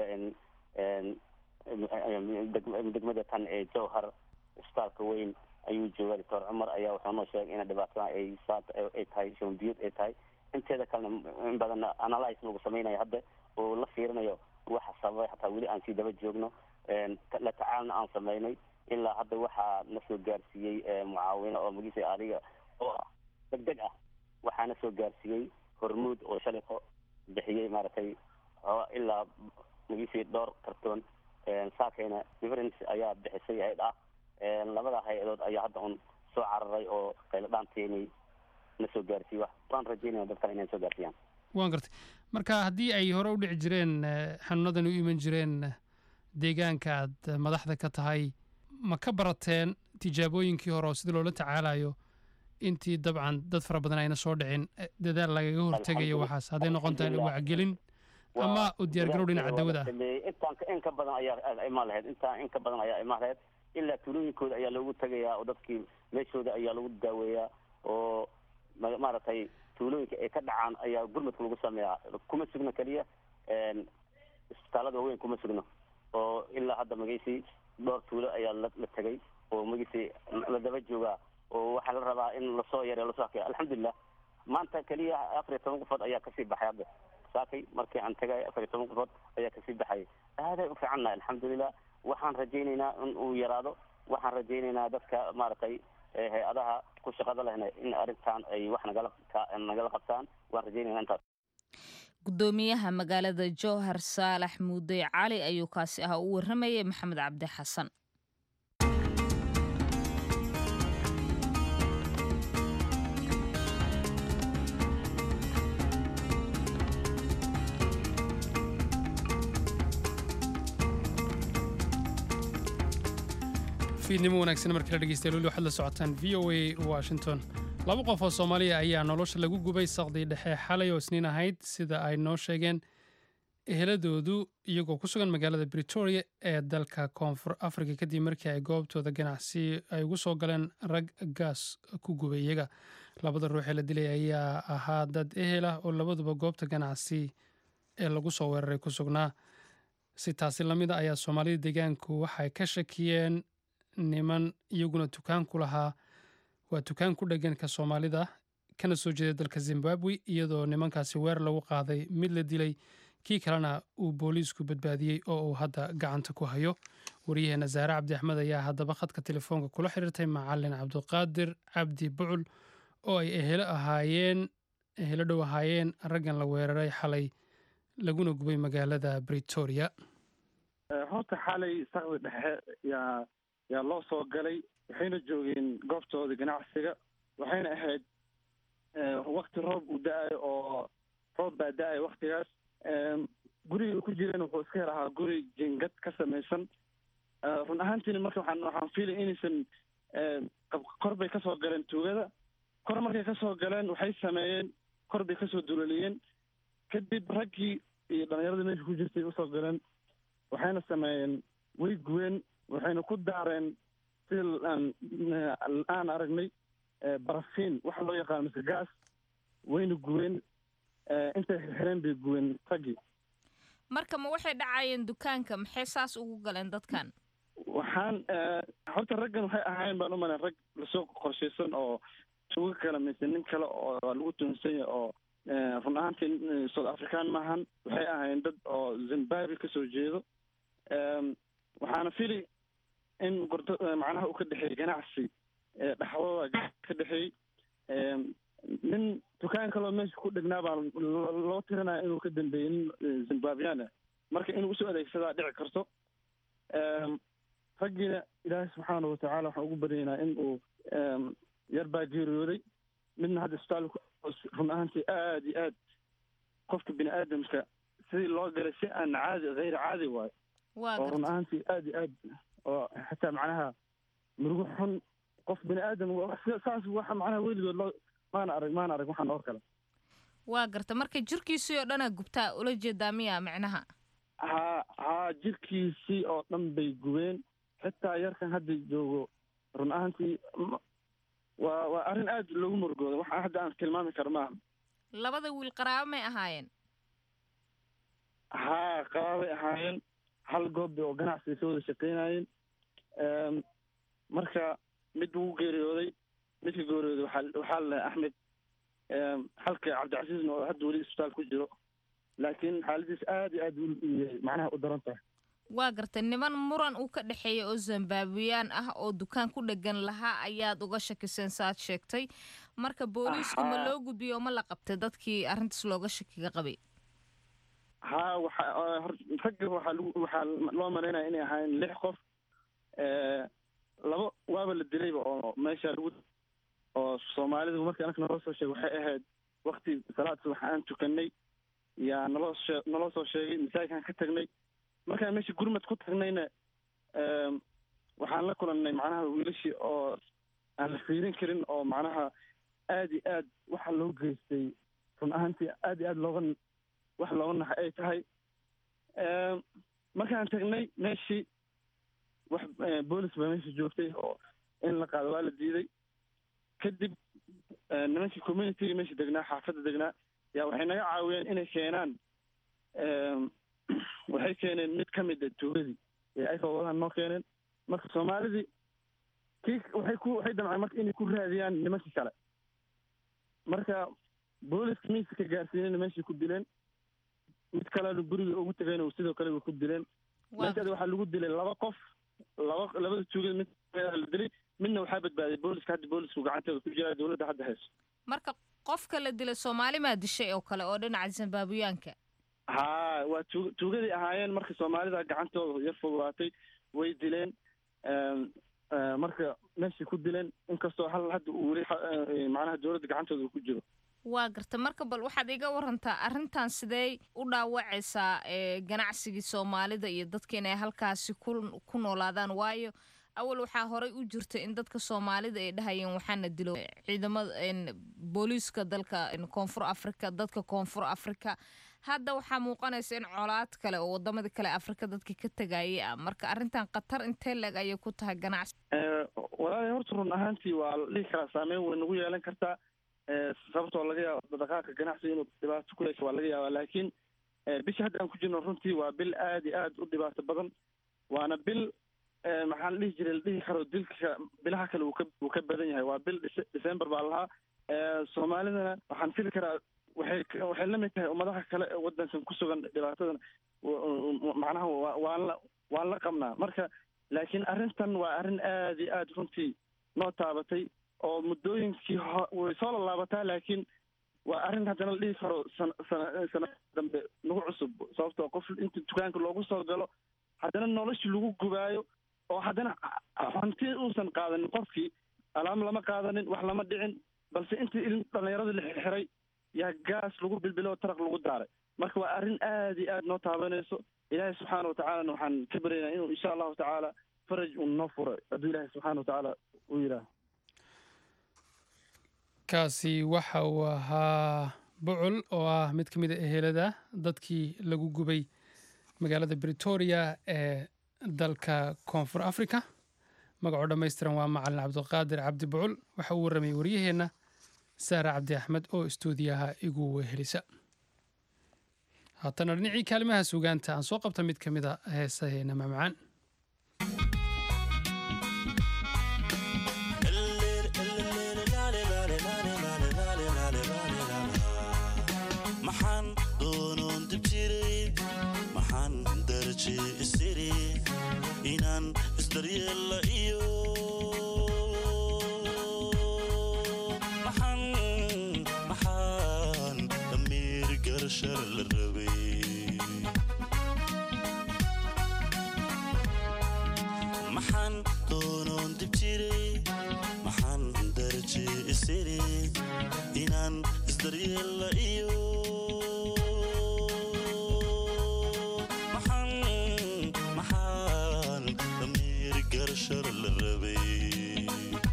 degmada tan ee jowhar isbitaalka weyn ayuu jooga doctor cumar ayaa wuxuu noo sheegay in dhibaatada ay ay tahay shuban biyood ay tahay inteeda kalena in badan analyse lagu samaynayo hadda oo la fiirinayo waxa sababay xataa weli aan sii daba joogno la tacaalna aan samaynay ilaa hadda waxaa na soo gaarsiiyey mucaawino oo magiisa adiga oo deg deg ah waxaana soo gaarsiiyey hormuud oo shaliko bixiyey maaragtay ilaa magiisii dhowr kartoon saakayna difference ayaa bixisay ayd ah labada hay-adood ayaa hadda un soo cararay oo qayladhaanteeni na soo gaarsiiye wax waan rajeynaya dad kale inay soo gaarsiiyaan waan gartay marka haddii ay hore u dhici jireen xanuunadan u iman jireen deegaanka aad madaxda ka tahay ma ka barateen tijaabooyinkii hore oo sida loola tacaalayo intii dabcan dad fara badan ayna soo dhicin dadaal lagaga hortegayo waxaas hadday noqon tahay wacgelin ama u diyaargarow dhinaca dawada ah intaan in ka badan ayaa imaan lahayd intaan in ka badan ayaa imaan lahayd ilaa tuulooyinkooda ayaa loogu tegayaa oo dadkii meeshooda ayaa lagu daaweeyaa oo maaragtay tuulooyinka ay ka dhacaan ayaa gurmadka lagu sameeyaa kuma sugno keliya isbitaalada waaweyn kuma sugno oo ilaa hadda magaysi dhowr tuulo ayaa la la tegay oo magaysi la daba joogaa oo waxaa la rabaa in lasoo yareyo lasoo hakeyo alxamdulilah maanta keliya afar iyo toban qofood ayaa kasii baxay hadda saakay markii aan tagay afar iyo toban qofood ayaa kasii baxay aaday u fiicannahay alxamdulilah waxaan rajaynaynaa in uu yaraado waxaan rajaynaynaa dadka maaragtay hay-adaha ku shaqada lehna in arrintan ay wax nagala nagala qabtaan waan rajaynaynaa intaas gudoomiyaha magaalada jowhar saalax muudey cali ayuu kaasi ah u waramayay maxamed cabdi xasan fiidnimo wanaagsan markii la dhegeystayaal weli waxaad la socotaan v o a washington laba qof oo soomaaliya ayaa nolosha lagu gubay saqdii dhexe xalay oo isniin ahayd sida ay noo sheegeen eheladoodu iyagoo ku sugan magaalada britoria ee dalka koonfur africa kadib markii ay goobtooda ganacsi ay ugu soo galeen rag gaas ku gubay iyaga labada ruux ee la dilay ayaa ahaa dad ehel ah oo labaduba goobta ganacsi ee lagu soo weeraray ku sugnaa si taasi lamid a ayaa soomaalida deegaanku waxay ka shakiyeen niman iyaguna dukaan ku lahaa waa dukaan ku dheggan ka soomaalida kana soo jeeda dalka zimbabwe iyadoo nimankaasi weer lagu qaaday mid la dilay kii kalena uu booliisku badbaadiyey oo uu hadda gacanta ku hayo waryaheena saare cabdi axmed ayaa haddaba khadka telefoonka kula xiriirtay macalin cabdiqaadir cabdi bucul oo ay ehelo ahaayeen ehelo dhow ahaayeen raggan la weeraray xalay laguna gubay magaalada britoria horta xalay saqdi dhexe yaa yaa loo soo galay waxayna joogeen goobtooda ganacsiga waxayna ahayd wakti roob uu da-ayo oo roob baa da-ayo waktigaas guriga ku jireen wuxuu iska yar ahaa guri jingad ka samaysan run ahaantiina marka waxaan waxaan fiilay inaysan kor bay kasoo galeen tuugada kor markay kasoo galeen waxay sameeyeen kor bay kasoo duloliyeen kadib raggii iyo dhallinyaradii meesha ku jirtay usoo galeen waxayna sameeyeen way guween waxayna ku daareen sida aan aragnay barafiin waxa loo yaqaano mise gaas wayna guween intay xirxireen bay guween raggii marka ma waxay dhacayeen dukaanka maxay saas ugu galeen dadkan waxaan horta raggan waxay ahaayeen baan u malayn rag lasoo qorshaysan oo tuugo kale mise nin kale oo lagu tuhunsan yahay oo run ahaantii south african maahan waxay ahaayeen dad oo zimbabwe kasoo jeedo waxaana fili in gordo macnaha uu ka dhexeeyey ganacsi dhexdooda ka dhexeeyey nin dukaan kaloo meesha ku dhegnaa baa loo tirinaya inuu ka dambeeyey nin zimbabwean ah marka inuu usoo adeegsadaa dhici karto raggiina ilaahay subxaana watacaala waxaan ugu baryaynaa in uu yar baa geeriyooday midna hadda isbitaalka run ahaantii aada iyo aad qofka bini aadamka sidii loo galay si aan caadi hayr caadi waayo oo run ahaantii aada iyo aad oo xataa macnaha murugo xun qof bini aadam saas waxa macnaha weligood loo maana arag maana arag waxaan oo kale waa garta marka jirkiisii oo dhanaa gubtaa ula jeedaa miya micnaha ha haa jirkiisii oo dhan bay gubeen xitaa yarkan hadda joogo run ahaantii waa waa arrin aad loogu murugooda waxaa hadda aan tilmaami karo maaha labada wiil qaraabo may ahaayeen haa qaraabay ahaayeen hal goob oo ganacsi ay soo wada shaqeynayeen marka mid wuu geeriyooday midka geeriyooday waxaa waxaa la axmed halka cabdicasiisna oo hadda weli isbitaal ku jiro laakiin xaaladiis aad iyo aad macnaha u daran tahay waa gartay niman muran uu ka dhexeeya oo zimbabweyaan ah oo dukaan ku dhegan lahaa ayaad uga shakiseen saaad sheegtay marka booliisku ma loo gudbiyo ma la qabtay dadkii arrintaas looga shakiga qabay haa waxa ragga waxaa lagu waxaa loo malaynaya inay ahaayeen lix qof labo waaba la dilayba oo meesha lagu oo soomaalidu markii anaka naloo soo sheegay waxay ahayd wakti salaad subax aan tukanay yaa naloo shee naloo soo sheegay masaajidkaan ka tagnay markaan meesha gurmad ku tagnayna waxaan la kulannay macnaha wiilashii oo aan la fiirin karin oo macnaha aad iyo aad waxa loo geystay run ahaantii aad iyo aad looga wax looga naxay ay tahay markaan tagnay meeshii wax boolis baa meesha joogtay oo in la qaado waa la diiday kadib nimankii communityga meesha degnaa xaafadda degnaa yaa waxay naga caawiyeen inay keenaan waxay keeneen mid ka mid a tuugadii ee ay fawadahan noo keeneen marka soomaalidii kii waxay ku waxay damceen marka inay ku raadiyaan nimankii kale marka booliska miiska ka gaarsiinayna meeshai ku dileen mid kalena guriga ugu tegayna sidoo kale way ku dileen meeshaada waxaa lagu dilay laba qof laba labada tuugada mid la dilay midna waxaa badbaaday booliska hadda boolisku gacanteeda ku jira dowladda hadda hayso marka qofka la dilay soomaali maa dishay oo kale oo dhinaca zimbaabuyaanka haa waa tuug tuugadii ahaayeen marka soomaalida gacantooda yar fogaatay way dileen marka meeshay ku dileen inkastoo hal hadda uu weli macnaha dowladda gacantooda uu ku jiro waa garta marka bal waxaad iga warantaa arrintan sidee u dhaawacaysaa ganacsigii soomaalida iyo dadka inay halkaasi ku ku noolaadaan waayo awal waxaa horey u jirta in dadka soomaalida ay dhahayeen waxaana dilo ciidamada booliiska dalka koonfur africa dadka koonfur africa hadda waxaa muuqanaysa in colaad kale oo wadamada kale afrika dadka ka tegayay ah marka arrintan khatar intee leeg ayay ku tahay ganacsi walaali horta run ahaantii waa la dhihi karaa saameyn way nagu yeelan kartaa sababtoo laga yaabo dhaqaaqa ganacsiga inuu dhibaato ku yeesho waa laga yaabaa laakiin bisha hadda aan ku jirno runtii waa bil aad iyo aad u dhibaato badan waana bil maxaa la dhihi jiray la dhihi karo dilka bilaha kale uu ka uu ka badan yahay waa bil december baa lahaa soomaalidana waxaan fili karaa waxay waxay la mid tahay ummadaha kale ee waddankan ku sugan dhibaatadan macnaha waan la waan la qabnaa marka laakiin arrintan waa arrin aad iyo aad runtii noo taabatay oo muddooyinkii way soo lalaabataa laakiin waa arrin haddana la dhihi karo sana sana sana dambe nagu cusub sababtoo qof inta dukaanka loogu soo galo haddana nolosha lagu gubaayo oo haddana hanti uusan qaadanin qofkii alaam lama qaadanin wax lama dhicin balse intii ilin dhallinyarada la xirxiray yaa gaas lagu bilbilo taraq lagu daaray marka waa arrin aad iyo aad noo taabanayso ilaahay subxaana watacaalana waxaan ka baryaynaa inuu insha allahu tacaala faraj uu noo furo hadduu ilaahay subxaana watacaala uu yidhaaho kaasi waxa uu ahaa bucul oo ah mid ka mid a ehelada dadkii lagu gubay magaalada britoria ee dalka koonfur africa magacoo dhammaystiran waa macalin cabdiqaadir cabdi bucul waxa uu warramayay waryaheenna saara cabdi axmed oo istuudiyaha igu wehelisa haatana dhinacii kaalimaha sugaanta aan soo qabta mid ka mid a heesaheena mamacaan maxaan doonoon dib jiray maxaan daraje isiri inaan isdaryeella iyo maxaan maxaan damiir garashar la rabay maxaan doonoon dib jiray maxaan daraje isiri inaan isdaryeella iyo maxaan maxaan damiir garashar la rabay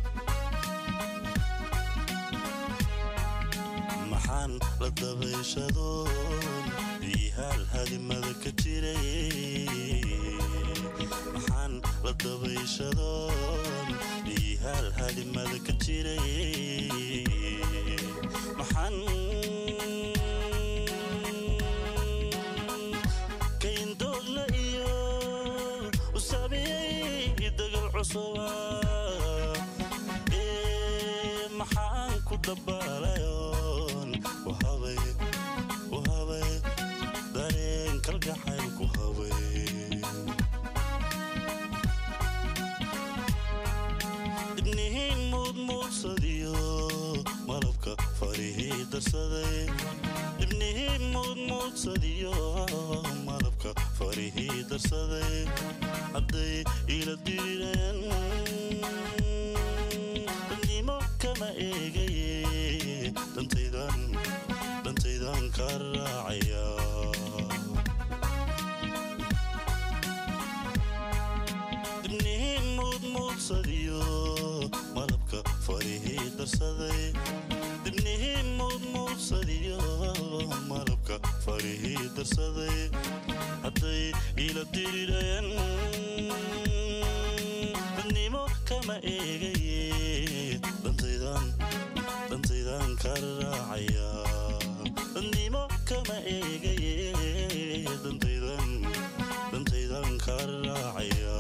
maxaan la dabayshadoon ihaal hadimada ka jiray maxaan la dabayshadoon ihaal hadimada ka jiray maxaan kayndoogla iyo u saamiyey dagal cusuba ee maxaan ku dabaalayoon uhabay uhabay dareen kalgacayl ku habay dibnihiin muudmuudsadiyo malabka farihii darsaday dibnihiin muudmuudsadiyo malabka farihii darsaday hadday ila dirireen dadnimo kama eegaye dantaydan dantaydan ka raacaya dibnihiin muudmuudsadiyo malabka farihii darsaday dibnihiin muudmuudsadiyo malabka farihii darsaday hadday ila dirireen dadnimo kama eegaye dantaydan ka raacaya nimo kama eegaye dantaydan dantaydan ka raacaya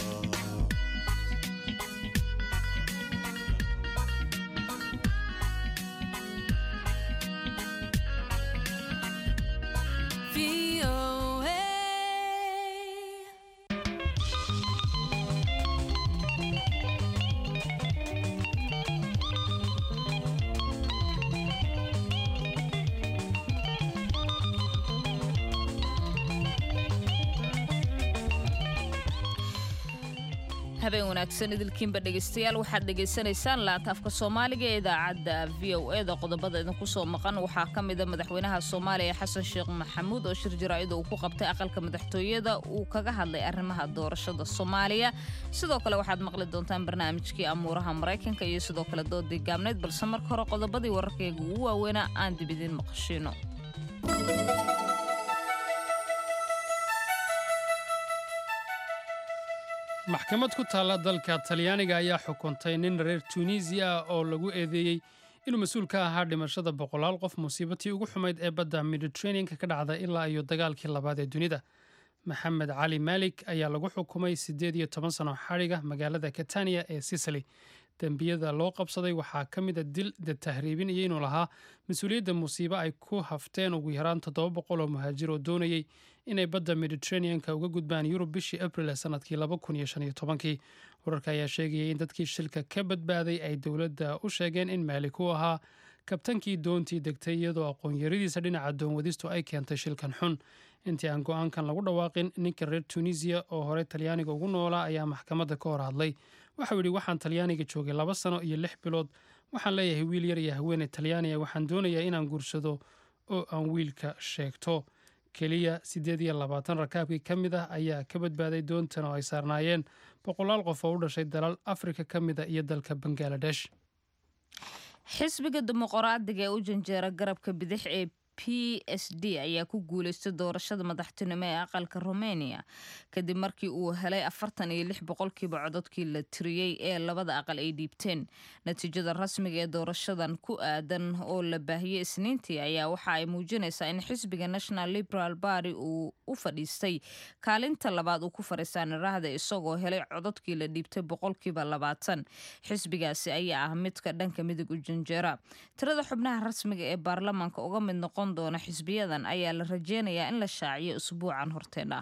habeen wanaagsan idilkiinba dhegaystayaal waxaad dhegaysanaysaan laataafka soomaaliga ee idaacadda v o e da qodobada idinku soo maqan waxaa ka mida madaxweynaha soomaaliya xasan sheekh maxamuud oo shir jaraa'id uu ku qabtay aqalka madaxtooyada uu kaga hadlay arrimaha doorashada soomaaliya sidoo kale waxaad maqli doontaan barnaamijkii amuuraha maraykanka iyo sidoo kale doodii gaabnayd balse marka hore qodobadii wararkayga ugu waaweynaa aan dib idiin maqashiino maxkamad ku taalla dalka talyaaniga ayaa xukuntay nin reer tunisiya ah oo lagu eedeeyey inuu mas-uul ka ahaa dhimashada boqolaal qof musiibatii ugu xumayd ee badda mediterraneanka ka dhacda ilaa iyo dagaalkii labaad ee dunida maxamed cali maalik ayaa lagu xukumay siddeed iyo toban sano xadhiga magaalada katania ee sicily dembiyada loo qabsaday waxaa ka mid a dil dad tahriibin iyo inuu lahaa mas-uuliyadda musiibo ay ku hafteen ugu yaraan toddoba boqol oo muhaajir oo doonayey inay badda mediterraneanka uga gudbaan yurub bishii abril ee sanadkii laba kun iyo shan iyo tobankii wararka ayaa sheegayay in dadkii shilka ka badbaaday ay dowladda u sheegeen in maalik uu ahaa kabtankii doontii degtay iyadoo aqoon-yaradiisa dhinaca doonwadistu ay keentay shilkan xun intii aan go-aankan lagu dhawaaqin ninka reer tunisiya oo horey talyaaniga ugu noolaa ayaa maxkamadda ka hor hadlay waxau yidhi waxaan talyaaniga joogay laba sano iyo lix bilood waxaan leeyahay wiil yar iyo haweeney talyaaniya waxaan doonayaa inaan guursado oo aan wiilka sheegto keliya siddeed iyo labaatan rakaabkii ka mid ah ayaa ka badbaaday doontan oo ay saarnaayeen boqolaal qof oo u dhashay dalal afrika ka mid a iyo dalka bangaladesh xisbiga dimuqraadiga ee u janjeera garabka bidix ee p s d ayaa ku guuleystay doorashada madaxtinimo ee aqalka romania kadib markii uu helay afartan iyo lix boqolkiiba cododkii la tiriyey ee labada aqal ay dhiibteen natiijada rasmiga ee doorashadan ku aadan oo la baahiyey isniintii ayaa waxa ay muujinaysaa in xisbiga national liberal barty uu u fadhiistay kaalinta labaad uu ku fadhiistaa niraahda isagoo helay cododkii la dhiibtay boqolkiiba labaatan xisbigaasi ayaa ah midka dhanka midig u janjeera tirada xubnaha rasmiga ee baarlamaanka uga mid noqon doona xisbiyadan ayaa la rajeynayaa in la shaaciyo usbuucan horteena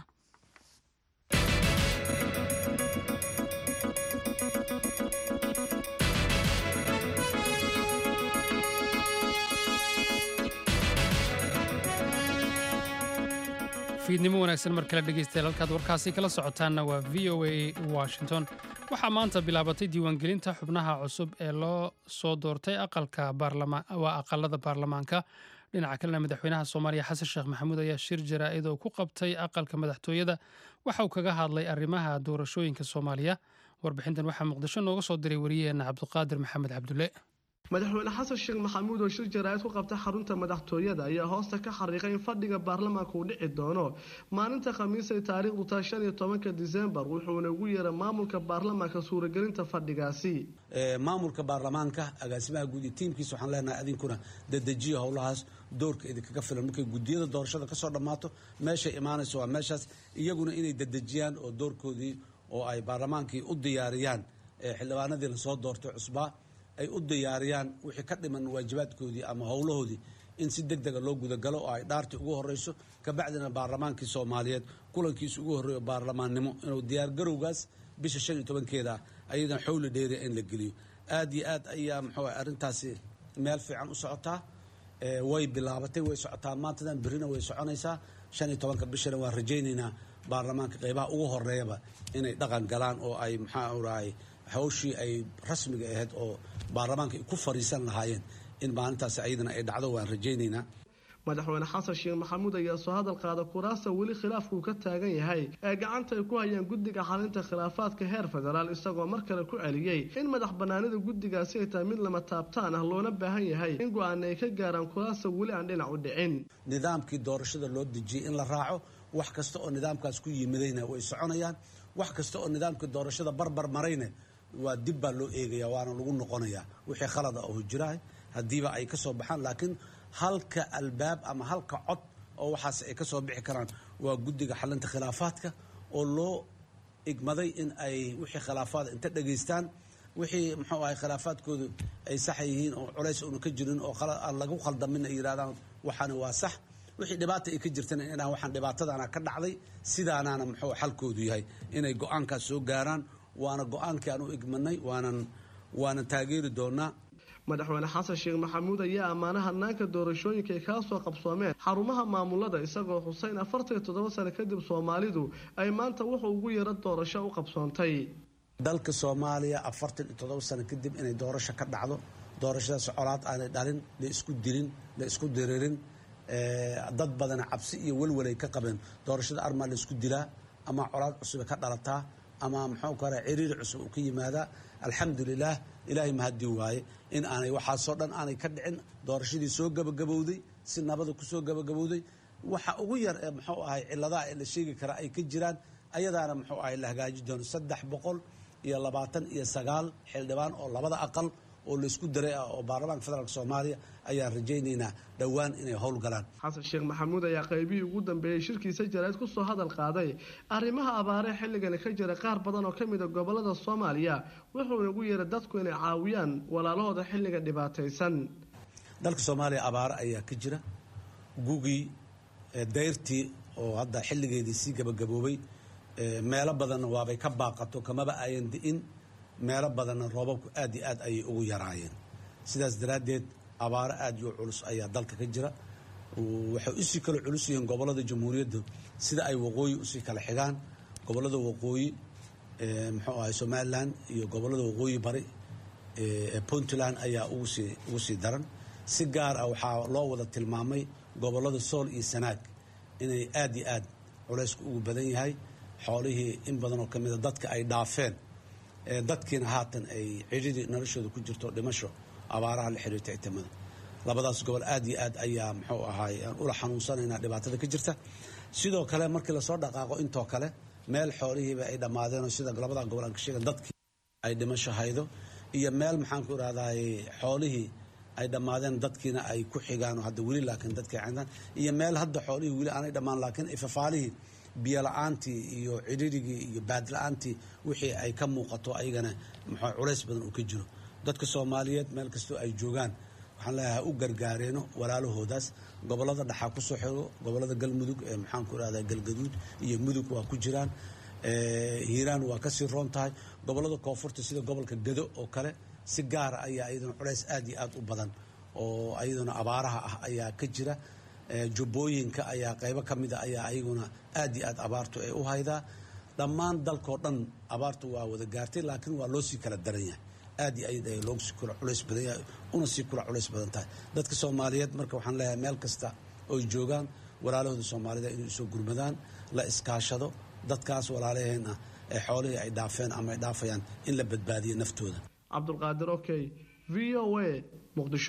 fiidnimo wanaagsan mar kale dhegeystayaal halkaad warkaasi kala socotaanna waa v o a washington waxaa maanta bilaabatay diiwaangelinta xubnaha cusub ee loo soo doortay aqalka waa aqalada baarlamaanka dhinaca kalena madaxweynaha soomaaliya xasan sheekh maxamuud ayaa shir jaraa'id oo ku qabtay aqalka madaxtooyada waxa uu kaga hadlay arrimaha doorashooyinka soomaaliya warbixintan waxaa muqdisho nooga soo diray wariyaheenna cabdiqaadir maxamed cabdulle madaxweyne xasan sheekh maxamuud oo shir jaraa'id ku qabta xarunta madaxtooyada ayaa hoosta ka xariiqay in fadhiga baarlamaanka uu dhici doono maalinta khamiis ay taariikhdu tahay shan iyo tobanka disembar wuxuuna ugu yeeray maamulka baarlamaanka suuragelinta fadhigaasi maamulka baarlamaanka agaasimaha guud iyo tiimkiisa waxaan leenahay adinkuna dadejiya howlahaas doorka idinkaga filan markay gudiyada doorashada kasoo dhammaato meeshay imaanayso waa meeshaas iyaguna inay dadejiyaan oo doorkoodii oo ay baarlamaankii u diyaariyaan xildhibaanadii lasoo doortay cusbaa ay u diyaariyaan wixii ka dhiman waajibaadkoodii ama howlahoodii in si deg dega loo gudagalo oo ay dhaartii ugu horeyso kabacdina baarlamaankii soomaaliyeed kulankiisa ugu horreeyo baarlamaannimo inuu diyaargarowgaas bisha shan iyo tobankeeda ayadan xowli dheeriya in la geliyo aad iyo aad ayaa muxuu arrintaasi meel fiican u socotaa way bilaabatay way socotaa maantadan berrina way soconaysaa shan iyo tobanka bishana waan rajaynaynaa baarlamaanka qeybaha ugu horeeyaba inay dhaqan galaan oo ay maxaa urahay hawshii ay rasmiga ahayd oo baarlamaanka ay ku fariisan lahaayeen in maalintaasi ayadana ay dhacdo waan rajaynaynaa madaxweyne xasan sheekh maxamuud ayaa soo hadal qaada kuraasta weli khilaafkuu ka taagan yahay ee gacanta ay ku hayaan guddiga xalinta khilaafaadka heer federaal isagoo mar kale ku celiyey in madax banaanida guddigaasi ay tahay mid lama taabtaan ah loona baahan yahay in go-aana ay ka gaaraan kuraasta weli aan dhinac u dhicin nidaamkii doorashada loo dejiyey in la raaco wax kasta oo nidaamkaas ku yimidayna way soconayaan wax kasta oo nidaamkii doorashada barbar marayna waa dib baa loo eegaya waana lagu noqonayaa wixii khalada oo jirahay haddiiba ay ka soo baxaan laakiin halka albaab ama halka cod oo waxaas ay ka soo bixi karaan waa guddiga xalinta khilaafaadka oo loo igmaday in ay wixii khilaafaad inta dhegaystaan wixii muxuu ahay khilaafaadkoodu ay sax yihiin oo culays uuna ka jirin oo aan lagu khaldamin ay yidhahdaan waxaana waa sax wixii dhibaata ay ka jirtana inaan waxaan dhibaatadaana ka dhacday sidaanaana muxuu xalkoodu yahay inay go-aankaas soo gaaraan waana go-aankii aan u igmanay waanan waanan taageeri doonaa madaxweyne xasan sheekh maxamuud ayaa ammaana hanaanka doorashooyinka ay kaa soo qabsoomeen xarumaha maamulada isagoo xuseyn afartan iyo toddoba sano kadib soomaalidu ay maanta wuxuu ugu yaro doorasho u qabsoontay dalka soomaaliya afartan iyo toddoba sano kadib inay doorasho ka dhacdo doorashadaas colaad aanay dhalin la isku dilin la isku diririn dad badana cabsi iyo welwelay ka qabeen doorashada armaa la isku dilaa ama colaad cusube ka dhalataa ama muxuu kale ciriiri cusub uu ka yimaadaa alxamdulilaah ilaahay mahadii waaye in aanay waxaasoo dhan aanay ka dhicin doorashadii soo gabagabowday si nabada kusoo gabagabowday waxa ugu yar ee muxuu ahay ciladaha ee la sheegi kara ay ka jiraan ayadaana muxuu ahay la hagaaji doono saddex boqol iyo labaatan iyo sagaal xildhibaan oo labada aqal oo laysku daray ah oo baarlamaanka federaalk soomaaliya ayaan rajaynaynaa dhowaan inay howlgalaan xasan sheekh maxamuud ayaa qaybihii ugu dambeeyey shirkiisa jarayd kusoo hadal qaaday arrimaha abaaree xilligani ka jira qaar badan oo ka mid a gobolada soomaaliya wuxuuna ugu yeeray dadku inay caawiyaan walaalahooda xilliga dhibaataysan dalka soomaaliya abaare ayaa ka jira gugii dayrtii oo hadda xilligeedii sii gabagaboobay meelo badanna waabay ka baaqato kamaba ayan di'in meelo badanna roobabku aad iyo aad ayay ugu yaraayeen sidaas daraaddeed abaaro aad iyo culus ayaa dalka ka jira waxay usii kala culus yihiin gobollada jamhuuriyadda sida ay waqooyi usii kala xigaan gobollada waqooyi muxuu ahay somalilan iyo gobollada waqooyi bari ee puntland ayaa ugusii ugu sii daran si gaar ah waxaa loo wada tilmaamay gobollada sool iyo sanaag inay aad iyo aad culaysku ugu badan yahay xoolihii in badan oo ka mida dadka ay dhaafeen dadkiina haatan ay cidhidii noloshooda ku jirto dhimasho abaaraha la xiriirta itimada labadaas gobol aad iyo aad ayaa muxuu ahaay aan ula xanuunsanaynaa dhibaatada ka jirta sidoo kale markii lasoo dhaqaaqo intoo kale meel xoolihiiba ay dhammaadeenoo sida labada gobol aan ka sheegan dadkii ay dhimasho haydo iyo meel maxaan ku irahdaay xoolihii ay dhammaadeen dadkiina ay ku xigaan hadda weli laakiin dadkii cindaan iyo meel hadda xoolihii weli aanay dhammaan laakiin ifafaalihii biyola'aantii iyo cidhirigii iyo baadla-aantii wixii ay ka muuqato ayagana muxuu culays badan uu ka jiro dadka soomaaliyeed meel kastoo ay joogaan waxaan leeyahay u gargaareeno walaalahoodaas gobollada dhaxaa ku soo xigo gobollada galmudug ee maxaan ku irahdaa galgaduud iyo mudug waa ku jiraan hiiraan waa kasii roon tahay gobollada koonfurta sida gobolka gado oo kale si gaara ayaa iyaduna culays aad iyo aad u badan oo ayaduna abaaraha ah ayaa ka jira jubbooyinka ayaa qaybo ka mida ayaa ayaguna aad iyo aad abaartu ay u haydaa dhammaan dalkoo dhan abaartu waa wada gaartay laakiin waa loo sii kala daran yahay aad iyo aad ay loogu sii kula culays badan yahay una sii kula culays badan tahay dadka soomaaliyeed marka waxaan leeyahay meel kasta oy joogaan walaalahooda soomaalida inay usoo gurmadaan la iskaashado dadkaas walaalaheen ah ee xoolihii ay dhaafeen ama ay dhaafayaan in la badbaadiyo naftooda cabdulqaadir okey v o a muqdisho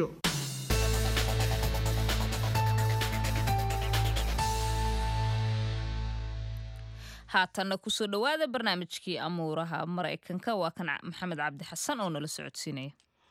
haatanna kusoo dhowaada barnaamijkii amuuraha maraykanka waa kan maxamed cabdi xasan oo nala socodsiinaya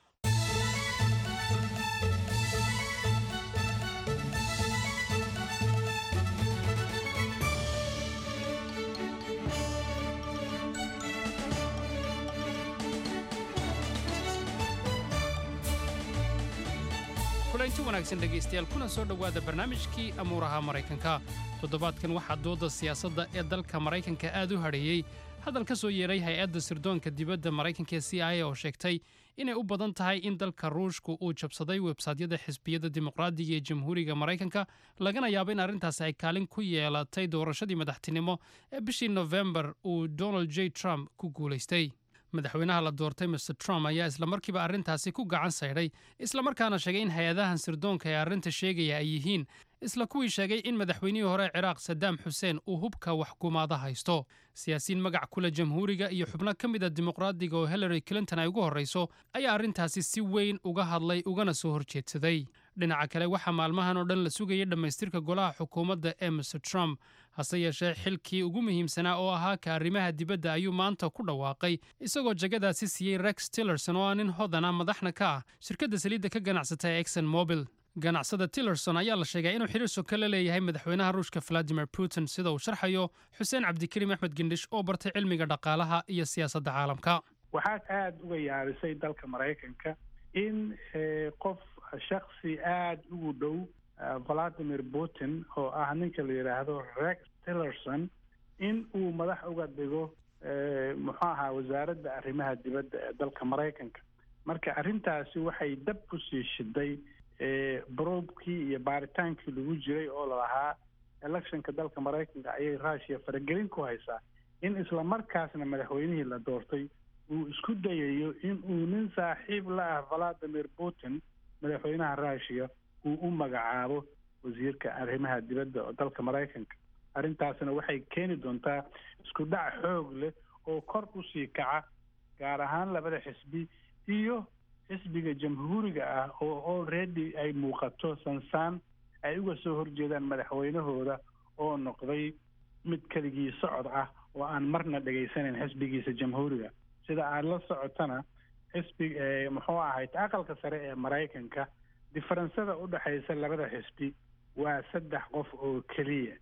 kulanti wanaagsan dhegaystayaal kuna soo dhowaada barnaamijkii amuuraha maraykanka toddobaadkan waxaa dooda siyaasadda ee dalka maraykanka aad u hadheeyey hadal ka soo yeeray hay-adda sirdoonka dibadda maraykanka ee c i a oo sheegtay inay u badan tahay in dalka ruushku uu jabsaday websaydyada xisbiyadda dimuqraadiga ee jamhuuriga maraykanka lagana yaabo in arrintaasi ay kaalin ku yeelatay doorashadii madaxtinimo ee bishii nofembar uu donald j trump ku guulaystay madaxweynaha la doortay mr trump ayaa islamarkiiba arrintaasi ku gacan saydhay islamarkaana sheegay in hay-adahan sirdoonka ee arrinta sheegaya ay yihiin isla kuwii sheegay in madaxweynihii hore ciraaq sadaam xuseen uu hubka waxkumaada haysto siyaasiyiin magac kule jamhuuriga iyo xubno ka mid a dimuqraadiga oo hillary clinton ay ugu horrayso ayaa arrintaasi si weyn uga hadlay ugana soo horjeedsaday dhinaca kale waxaa maalmahan oo dhan la sugayay dhammaystirka golaha xukuumadda ee mr trump hase yeeshee xilkii ugu muhiimsanaa oo ahaa ka arrimaha dibadda ayuu maanta ku dhawaaqay isagoo jagadaasi siiyey rex tillerson oo ah nin hodana madaxna ka ah shirkadda saliidda ka ganacsata ee exon mobil ganacsada tillerson ayaa la sheegay inuu xiriir soka la leeyahay madaxweynaha ruushka valadimir putin sida uu sharxayo xuseen cabdikariim axmed gendhish oo bartay cilmiga dhaqaalaha iyo siyaasadda caalamka waxaa aada uga yaabisay dalka maraykanka in qof shaksi aada ugu dhow valadimir putin oo ah ninka la yidhaahdo rex tillerson in uu madax uga dhigo muxuu ahaa wasaaradda arrimaha dibadda ee dalka maraykanka marka arrintaasi waxay dab ku sii shiday broobkii iyo baaritaankii lagu jiray oo lalahaa electionka dalka maraykanka ayay rushia faragelin ku haysaa in isla markaasna madaxweynihii la doortay uu isku dayayo in uu nin saaxiib la ah valadimir putin madaxweynaha rushia uu u magacaabo wasiirka arrimaha dibadda oo dalka maraykanka arrintaasna waxay keeni doontaa isku dhac xoog leh oo kor usii kaca gaar ahaan labada xisbi iyo xisbiga jamhuuriga ah oo already ay muuqato sansaan ay uga soo horjeedaan madaxweynahooda oo noqday mid keligii socod ah oo aan marna dhegaysanayn xisbigiisa jamhuuriga sida aad la socotana xisbi muxuu ahayd aqalka sare ee maraykanka diferensada u dhexaysa labada xisbi waa saddex qof oo keliya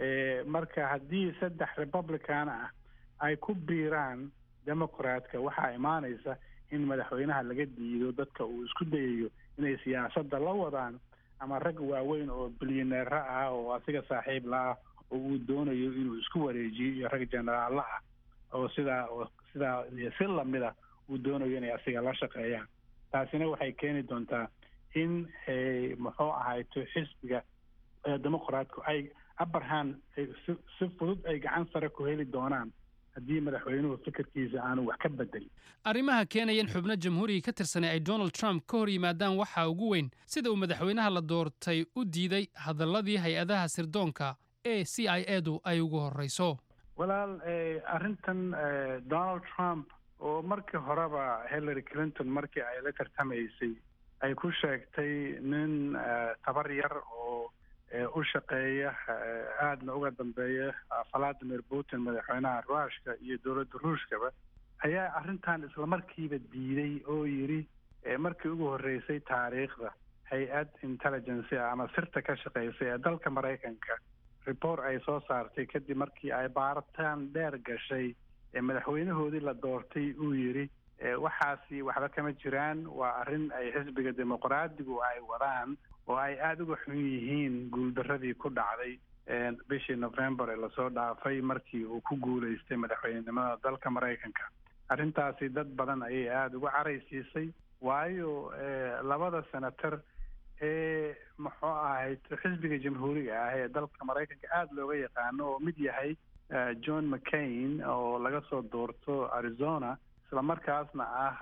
marka haddii saddex republican ah ay ku biiraan democratka waxaa imaanaysa in madaxweynaha laga diido dadka uu isku dayayo inay siyaasadda la wadaan ama rag waaweyn oo bilyaneero ah oo asiga saaxiib la ah oo uu doonayo inuu isku wareejiyo iyo rag jenaraalla ah oo sidaa sidaa si lamida uu doonayo inay asiga la shaqeeyaan taasina waxay keeni doontaa in muxuu ahayto xisbiga demoqraatku ay abarhan si fudud ay gacan sare ku heli doonaan haddii madaxweynuhu fikirkiisa aanu wax ka bedelin arrimaha keenaya in xubno jamhuuriga ka tirsanay ay donald trump ka hor yimaadaan waxaa ugu weyn sida uu madaxweynaha la doortay u diiday hadalladii hay-adaha sirdoonka ee c i edu ay ugu horreyso walaal arrintan donald trump oo markii horeba hillary clinton markii ay la tartamaysay ay ku sheegtay nin tabar yar oo u shaqeeya aadna uga dambeeya valadimir putin madaxweynaha ruushka iyo dowladda ruushkaba ayaa arrintan islamarkiiba diiday oo yidhi markii ugu horreysay taariikhda hay-ad intelligence ama sirta ka shaqeysay ee dalka maraykanka report ay soo saartay kadib markii ay baaritaan dheer gashay ee madaxweynahoodii la doortay uu yidhi waxaasi waxba kama jiraan waa arrin ay xisbiga dimuqraadigu ay wadaan oo ay aada uga xun yihiin guuldaradii ku dhacday bishii november ee lasoo dhaafay markii uu ku guulaystay madaxweynenimada dalka maraykanka arrintaasi dad badan ayay aada uga caraysiisay waayo labada senator ee muxuu ahayd xisbiga jamhuuriga ah ee dalka maraykanka aada looga yaqaano oo mid yahay john mccain oo laga soo doorto arizona islamarkaasna ah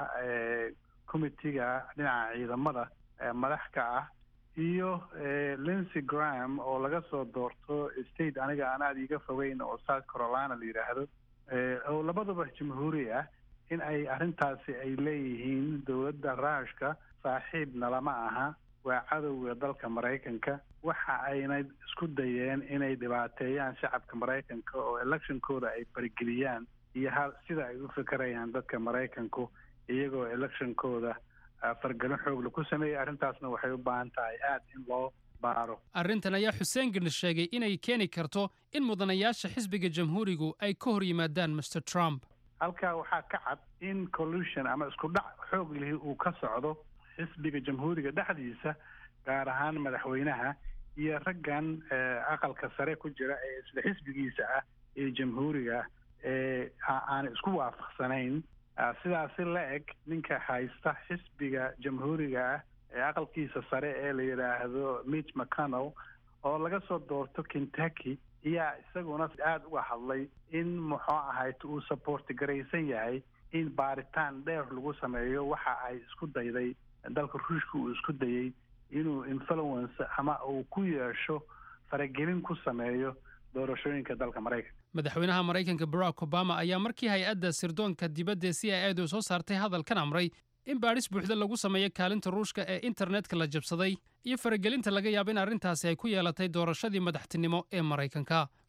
committiga dhinaca ciidamada madax ka ah iyo lincy gram oo laga soo doorto state aniga aan aada iiga fogeyn oo south carolina la yidhaahdo oo labaduba jamhuuri ah in ay arrintaasi ay leeyihiin dowladda ruushka saaxiibna lama aha waa cadowga dalka maraykanka waxa ayna isku dayeen inay dhibaateeyaan shacabka maraykanka oo electionkooda ay farageliyaan iyo ha sida ay u fikerayaan dadka maraykanku iyagoo electionkooda fargelin xoogla ku sameeyey arrintaasna waxay u baahan tahay aada in loo baaro arrintan ayaa xuseen gandhi sheegay inay keeni karto in mudanayaasha xisbiga jamhuurigu ay ka hor yimaadaan master trump halkaa waxaa ka cad in collusion ama isku dhac xoog lihi uu ka socdo xisbiga jamhuuriga dhexdiisa gaar ahaan madaxweynaha iyo raggan aqalka sare ku jira ee isla xisbigiisa ah ee jamhuuriga ee aan isku waafaqsanayn sidaasi la eg ninka haysta xisbiga jamhuuriga ah ee aqalkiisa sare ee la yidhaahdo mitch mcconnell oo laga soo doorto kentucky ayaa isaguna aada uga hadlay in muxuu ahayd uu saboorti garaysan yahay in baaritaan dheer lagu sameeyo waxa ay isku dayday dalka ruushka uu isku dayey inuu influence ama uu ku yeesho faragelin ku sameeyo doorashooyinka dalka maraykanka madaxweynaha maraykanka barack obama ayaa markii hay-adda sirdoonka dibadda c i edu soo saartay hadalkan amray in baadhis buuxda lagu sameeyo kaalinta ruushka ee internetka la jabsaday iyo faragelinta laga yaabo in arrintaasi ay ku yeelatay doorashadii madaxtinimo ee maraykanka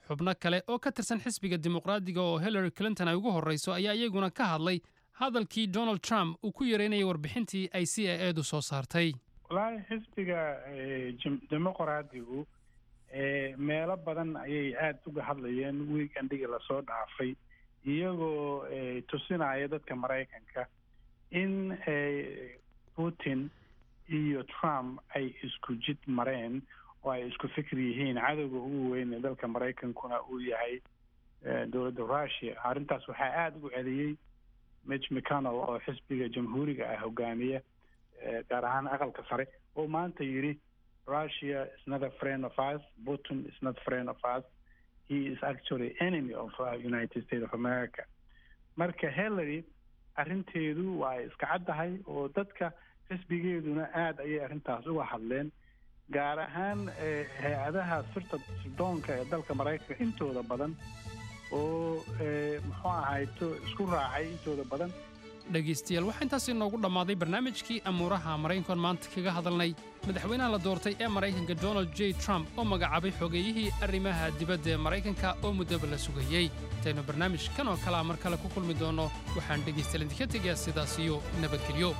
xubno kale oo ka tirsan xisbiga dimuqraadiga oo hillary clinton ay ugu horreyso ayaa iyaguna ka hadlay hadalkii donald trump uu ku yareynayay warbixintii ay c i edu soo saartay wallaahi xisbiga dimuqraadigu meelo badan ayay aada uga hadlayeen weekendhigii lasoo dhaafay iyagoo tusinaya dadka maraykanka in putin iyo trump ay isku jid mareen oo ay isku fikir yihiin cadowga ugu weyn ee dalka maraykankuna uu yahay dowladda russia arrintaas waxaa aada ugu celiyey mitch mcconnell oo xisbiga jamhuuriga ah hogaamiya gaar ahaan aqalka sare oo maanta yidhi russia is not a friend of us putin is not friend of us he is actually enemy of uh, united states of america marka hillary arrinteedu waa iska caddahay oo dadka xisbigeeduna aada ayay arrintaas uga hadleen gaar ahaan hay-adaha sirta sirdoonka ee dalka maraykanka intooda badan oo muxuu ahayto isku raacay intooda badan dhegaystayaal waxaa intaas inoogu dhammaaday barnaamijkii amuuraha maraykankan maanta kaga hadalnay madaxweynaha la doortay ee maraykanka donald j trump oo magacaabay xogeeyihii arrimaha dibadda ee maraykanka oo muddaba la sugayey intaynu barnaamij kan oo kalea mar kale ku kulmi doonno waxaan dhegaystayaal idinka tegayaa sidaas iyo nabadgelyo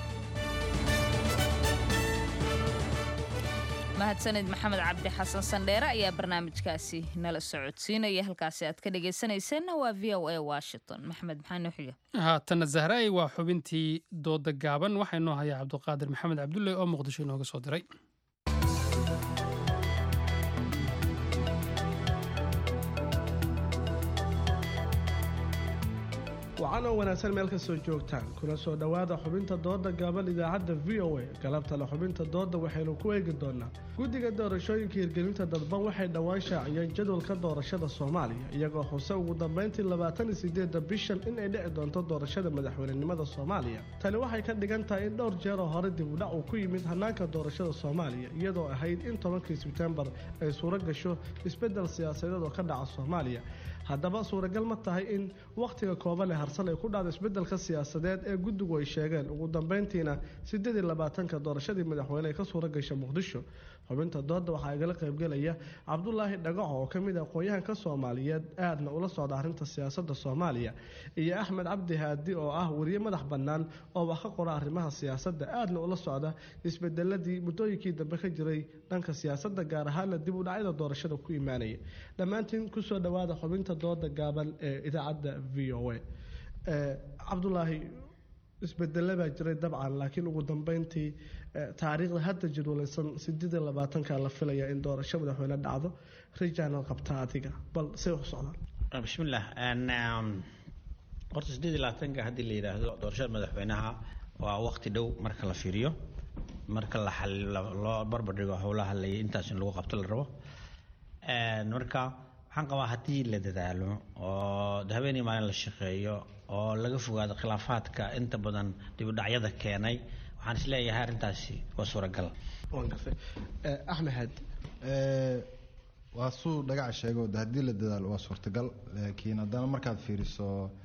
mahadsanid maxamed cabdi xasan sandheere ayaa barnaamijkaasi nala socodsiinaya halkaasi aad ka dhegaysanayseena waa v o a washington maxamed maxaa noo xiga haatanna zahraay waa xubintii dooda gaaban waxaa inoo hayaa cabduqaadir maxamed cabdulle oo muqdisho inooga soo diray wacan oo wanaagsan meel ka soo joogtaan kuna soo dhowaada xubinta dooda gaaban idaacadda v o a galabtale xubinta dooda waxaynu ku eegi doonaa guddiga doorashooyinka hirgelinta dadban waxay dhowaan shaaciyeen jadwalka doorashada soomaaliya iyagoo xuse ugu dambeyntii labaatan iyo sideedda bishan in ay dhici doonto doorashada madaxweynenimada soomaaliya tani waxay ka dhigan tahay in dhowr jeer oo hore dib udhac uu ku yimid hanaanka doorashada soomaaliya iyadoo ahayd in tobankii sebtembar ay suuro gasho isbeddel siyaasadeed oo ka dhaca soomaaliya haddaba suuragal ma tahay in wakhtiga kooban ee harsan ay ku dhacdo isbeddelka siyaasadeed ee guddigu ay sheegeen ugu dambeyntiina siddeed iyo labaatanka doorashadii madaxweyne ay ka suura gasha muqdisho xubinta dooda waxaa igala qaybgelaya cabdulaahi dhagaco oo ka mid ah aqoon-yahanka soomaaliyeed aadna ula socda arrinta siyaasadda soomaaliya iyo axmed cabdi haadi oo ah weriye madax bannaan oo wax ka qora arrimaha siyaasadda aadna ula socda isbedeladii muddooyinkii dambe ka jiray dhanka siyaasadda gaar ahaana dib u dhacyada doorashada ku imaanaya dhammaantiin kusoo dhowaada xubinta dooda gaaban ee idaacadda v o a cabdulaahi isbedele baa jiray dabcan laakiin ugu dambeyntii taariikhda hadda jadwalaysan sideed iyo labaatanka la filaya in doorasho madaxweyne dhacdo rijaanal qabta adiga bal say u socdaan bismillaah horta sideed iyo labaatanka haddii la yidhaahdo doorashada madaxweynaha waa waqti dhow marka la fiiriyo marka la loo barbardhigo howlaha la intaas in lagu qabto la rabo marka waxaan qabaa haddii la dadaalo oo habeenii maalin la shaqeeyo oo laga fogaado khilaafaadka inta badan dibudhacyada keenay waxaan isleeyahay arrintaasi waa suuragal axmed haadi waa suu dhagaca sheego de haddii la dadaalo waa suurtagal laakiin haddana markaad fiiriso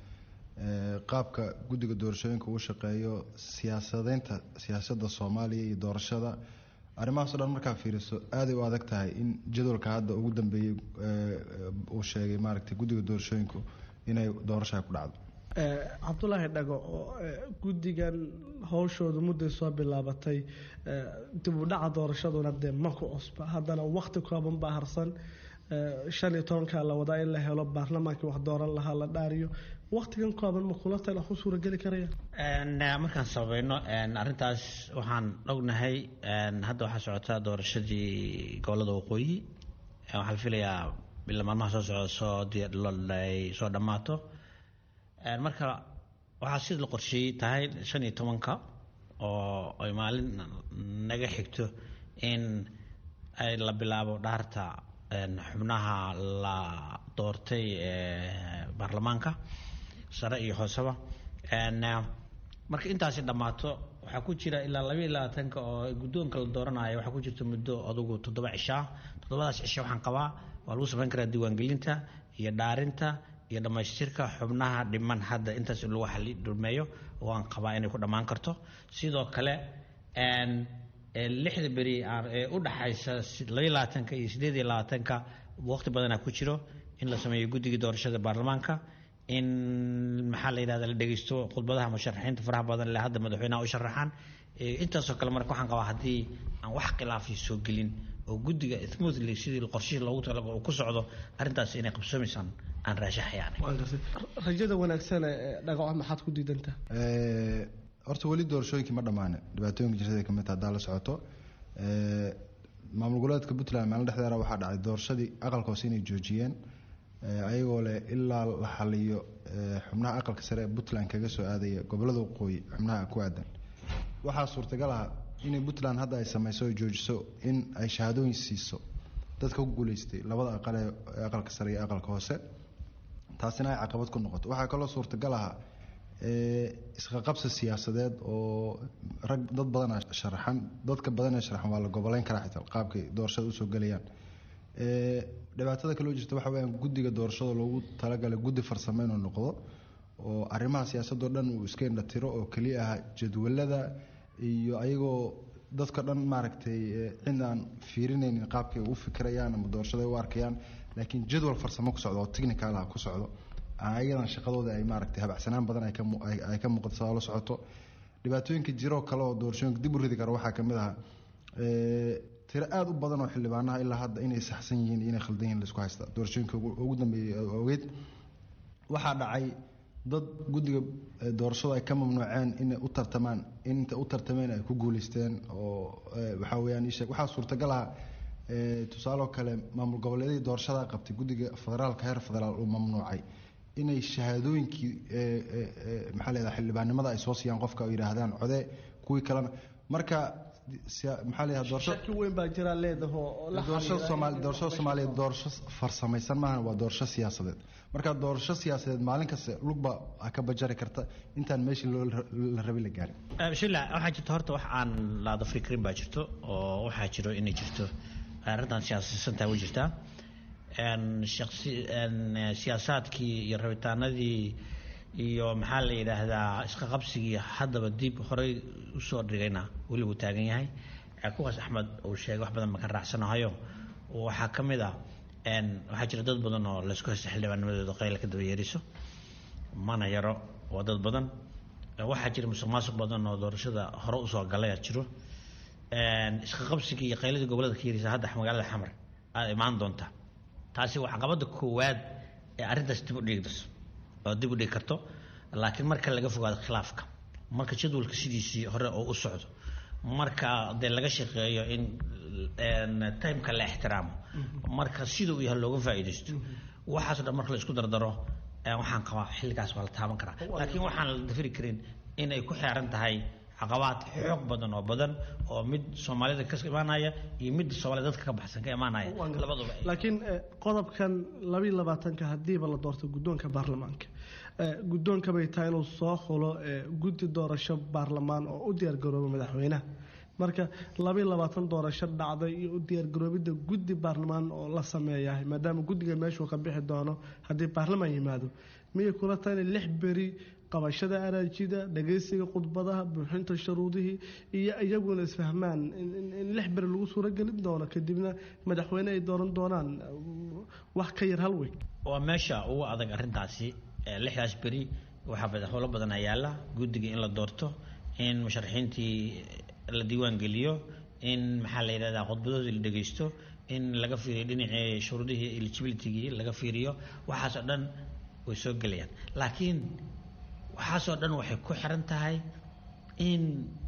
qaabka guddiga doorashooyinka uu shaqeeyo siyaasadeynta siyaasadda soomaaliya iyo doorashada arrimahaasoo dhan markaa fiiriso aaday u adag tahay in jadwalka hadda ugu dambeeyey uu sheegay maaragtay guddiga doorashooyinku inay doorashaa ku dhacdo cabdulaahi dhago guddigan howshooda mudday soo bilaabatay dib u dhaca doorashaduna dee ma ku cusba haddana wakti kooban baa harsan shan iyo tobankaa la wadaa in la helo baarlamaankii wax dooran lahaa la dhaariyo waktigan kooban ma kula tala wax u suurageli karaya markaan sabayno arrintaas waxaan ognahay hadda waxaa socotaa doorashadii gobolada waqooyi waxaa la filayaa bila maalmaha soo socda soo ay soo dhammaato marka waxaa sida la qorsheeyey tahay shan iyo tobanka oo ay maalin naga xigto in ay la bilaabo dhaarta xubnaha la doortay baarlamaanka sare iyo hooseba marka intaasi dhammaato waxaa ku jira ilaa labaiyo labaatanka oo guddoonka la dooranayo waxaa ku jirta muddo adugu toddoba cishaa toddobadaas cisho waxaan qabaa waa lagu samayn karaa diiwaangelinta iyo dhaarinta iyo dhammaystirka xubnaha dhiman hadda intaas in lagu xali dhulmeeyo oo aan qabaa inay ku dhammaan karto sidoo kale lixda beri ee u dhaxaysa labaiyo labaatanka iyo sideed iyo labaatanka waqti badanaa ku jiro in la sameeyo guddigii doorashada baarlamaanka in maxaa la yidhahda la dhegeysto khudbadaha musharaxiinta faraha badan le hadda madaxweynaha u sharaxaan intaasoo kale marka waxaan qabaa haddii aan wax khilaafi soo gelin oo guddiga smoothly sidii qorshihii loogu talago uu ku socdo arrintaas inay qabsoomaysaan aan raashaxayaan rajada wanaagsan ee dhagaco maxaad ku diidantaa horta weli doorashooyinkii ma dhammaane dhibaatooyinka jirtada ka mid haddaa la socoto maamul goboleedka puntland maalin dhexdeeda waxaa dhacay doorashadii aqalka hoose inay joojiyeen ayagoo leh ilaa la xaliyo xubnaha aqalka sare ee puntland kaga soo aadaya gobolada waqooyi xubnaha ku aadan waxaa suurtagal ah inay puntland hadda ay sameyso oo joojiso in ay shahaadooyin siiso dadka ku guuleystay labada aqal ee aqalka sare iyo aqalka hoose taasina ay caqabad ku noqoto waxaa kaloo suurtagal ah isqaqabsi siyaasadeed oo rag dad badana sharaxan dadka badan ee sharaxan waa la goboleyn karaa xitaa qaabkay doorashada usoo gelayaan dhibaatada kaloo jirta waxa weyaan guddiga doorashada loogu talagalay guddi farsamo inuu noqdo oo arrimaha siyaasadoo dhan uu iska indhatiro oo keliya ah jadwalada iyo ayagoo dadka dhan maaragtay cid aan fiirinaynin qaabkay u fikirayaan ama doorashada u arkayaan laakiin jadwal farsamo ku socdo oo technical ah ku socdo ayadan shaqadooda ay maaragtay habacsanaan badan ay ka muuqato saa la socoto dhibaatooyinka jiroo kale oo doorashooyinka dib u ridi kara waxaa kamid ah tiro aada u badan oo xildhibaanaha ilaa hadda inay saxsan yihiin iyo inay khaldan yihiin laisku haysta doorashooyinka ugu dambeeyey ogeyd waxaa dhacay dad guddiga doorashadu ay ka mamnuuceen inay u tartamaan inta u tartameen ay ku guuleysteen oo waxaa weyaan isheeg waxaa suurtagal ah tusaaloo kale maamul goboleedyadii doorashada qabtay guddiga federaalka heer federaal uu mamnuucay inay shahaadooyinkii maxaa leedahay xildhibaanimada ay soo siiyaan qofka oo yidhaahdaan code kuwii kalena marka maxaa leedahay doorasho shaki weyn baa jira leedaho doorashada soomaali doorashada soomaaliya doorasho farsamaysan maahan waa doorasho siyaasadeed marka doorasho siyaasadeed maalin kasta lugba ka bajari karta intaan meeshii loo la rabay la gaarin bismillah waxaa jirta horta wax aan laada fikrin baa jirto oo waxaa jiro inay jirto arrintan siyaasaysantaa way jirtaa siyaasaadkii iyo rabitaanadii iyo maxaa la yidhaahdaa isqa qabsigii haddaba dib horey usoo dhigayna weli wuu taagan yahay kuwaas axmed uu sheegay wax badan ma ka raacsanahayo waxaa ka mid ah waxaa jira dad badan oo laysku haysta xildhibaanimadooda qayla ka daba yeeriso mana yaro waa dad badan waxaa jira musuq maasuq badan oo doorashada hore usoo galaya jiro isqa qabsigii iyo qayladii gobolada ka yarisa hadda magaalada xamar aada imaan doonta taasi waa caqabada koowaad ee arrintaas dib u dhigdas oo dib u dhigi karto laakiin marka laga fogaado khilaafka marka jadwalka sidiisii hore oo u socdo marka dee laga shaqeeyo in timeka la ixtiraamo marka sida uu yahay looga faa'iidaysto waxaasoo dhan marka la isku dardaro waxaan qabaa xilligaas waa la taaban karaa laakiin waxaan la dafiri karin in ay ku xeeran tahay caqabaad xoog badan oo badan oo mid soomaalida ka imaanaya iyo mid soomaalida dadka ka baxsan ka imaanaya labaduba laakiin qodobkan labiyo labaatanka hadiiba la doorto guddoonka baarlamaanka guddoonka bay tahay inuu soo xulo guddi doorasho baarlamaan oo u diyaargarooba madaxweynaha marka labiyo labaatan doorasho dhacday iyo u diyaargaroobidda guddi baarlamaan oo la sameeyahay maadaama guddiga meeshuu ka bixi doono haddii baarlamaan yimaado miyay kula tahay inay lix beri qabashada araajida dhagaysiga khudbadaha buuxinta shuruudihii iyo iyaguna isfahmaan in lix beri lagu suuragelin doono kadibna madaxweyne ay dooran doonaan wax ka yar hal weyn waa meesha ugu adag arrintaasi lixdaas beri waxaa madaxweylo badan ayaala guddiga in la doorto in musharaxiintii la diiwaan geliyo in maxaa la yidhahdaa khudbadoodii la dhegeysto in laga fiiriyo dhinacii shuruudihii eligibilitygii laga fiiriyo waxaasoo dhan way soo gelayaan laakiin waxaasoo dhan waxay ku xiran tahay in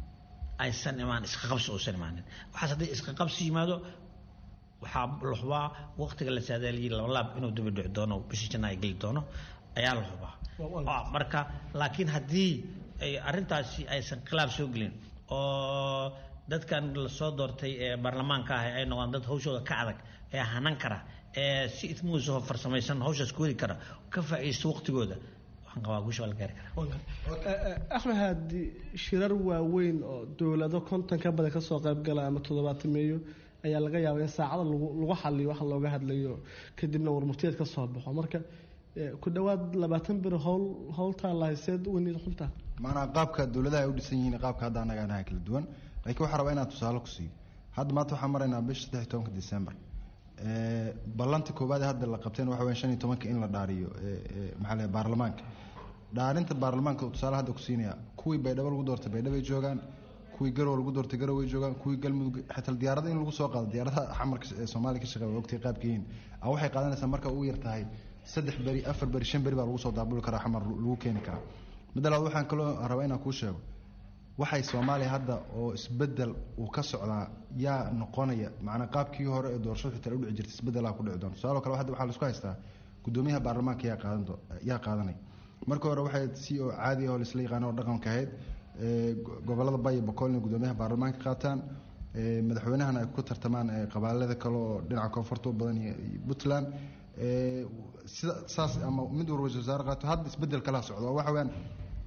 aysan imaan isqaqabsi uusan imaanin waxaas haddii isqaqabsi yimaado waxaa la hubaa waqtiga la saadaaliyay labalaab inuu daba dhici doono bishii janna ay geli doono ayaa la hubaa marka laakiin haddii ay arrintaasi aysan khilaaf soo gelin oo dadkan lasoo doortay ee baarlamaanka ah ay noqdaan dad hawshooda ka adag ee hanan kara ee si ismuusaho farsamaysan hawshaas ku heli kara ka faa'iidaysto waqtigooda waxaan qabaa guusha waa la gaari karaa axmed haadi shirar waaweyn oo dowlado konton ka badan kasoo qayb gala ama toddobaatameeyo ayaa laga yaabaa in saacada lagu xaliyo waxa looga hadlayo kadibna warmurtiyeed ka soo baxo marka ku dhowaad labaatan beri howl howltaa lahayseed weniid xuntaa maanaa qaabka dowladaha ay u dhisan yihiin qaabka hadda annaga anaha kala duwan laakiin waxaa rabaa inaan tusaale ku siiyo hadda maanta waxaan maraynaa bisha saddex iyo tobanka december Ee, ballantii koowaad ee hadda la qabteen waxa weya shan iyo tobanka in la dhaariyo ee, ee, maxaa la baarlamaanka dhaarinta baarlamaanka tusaale hadda ku siinaya kuwii baydhabo lagu doortay baydhabay joogaan kuwii garow lagu doortay garow way joogaan kuwii galmudug xitaa diyaarada in lagu soo qaado diyaaradaha xamarka ee soomaaliya ka shaqeeya waa ogtay qaabka yihiin a waxay qaadanaysaa marka ugu yar tahay saddex beri afar beri shan beri baa lagu soo daabuli karaa xamar lagu keeni karaa midda labaad waxaan kaloo rabaa inaan kuu sheego waxay soomaaliya hadda oo isbedel uu ka socdaa yaa noqonaya macnaa qaabkii hore ee doorashadu xitaa u dhici jirtay isbedelaa ku dhici doona tusaale kale hadda waxaa la isku haystaa gudoomiyaha baarlamaanka yaa qaadan do- yaa qaadanay marka hore waxay si oo caadi ah oo laisla yaqaano oo dhaqanka ahayd ee, go- gobolada bay iyo boqol inay gudoomiyaha baarlamaanka qaataan ee, madaxweynahana ay ku tartamaan ee, qabaalada kale oo dhinaca koonfurta u badan iyo iyo puntland ee, sida saas ama mid walba ra-iisul wasaare qaato hadda isbedel kala socdo oo waxa weeyaan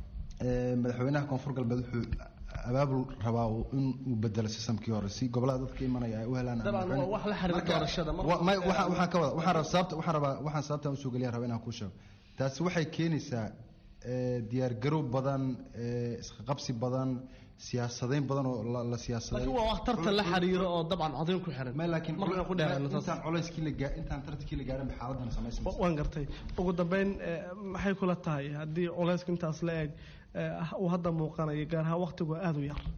ee, madaxweynaha koonfur galbeed wuxuu abaabul rabaa uu- in uu bedelo sistamkii hore si gobolada dadka imanaya ay u helaan dabcan waa wax la xiriira Marka- doorashada marka- wa- may- waxaan waxaan ka wada waxaan rabaa sababta waxaan rabaa waxaan sababtaan usoo geliya rabaa inaan kuu sheego taasi waxay keenaysaa ee, diyaargarow badan ee, isqaqabsi badan siyaasadayn badan oo la- la siyaasaday laakiin waa wax tartan la xiriiro oo dabcan codayn ku xiran laakiin markaan ku dheeraano taas intaan culayskii la gaa intaan tartankii la gaarin ba xaaladan samaysan Wa- waan gartay ugu dambeyn eh, maxay kula tahay haddii culayska intaas la eg eh, uu hadda muuqanayo gaar ahaan waqtigu aada u yar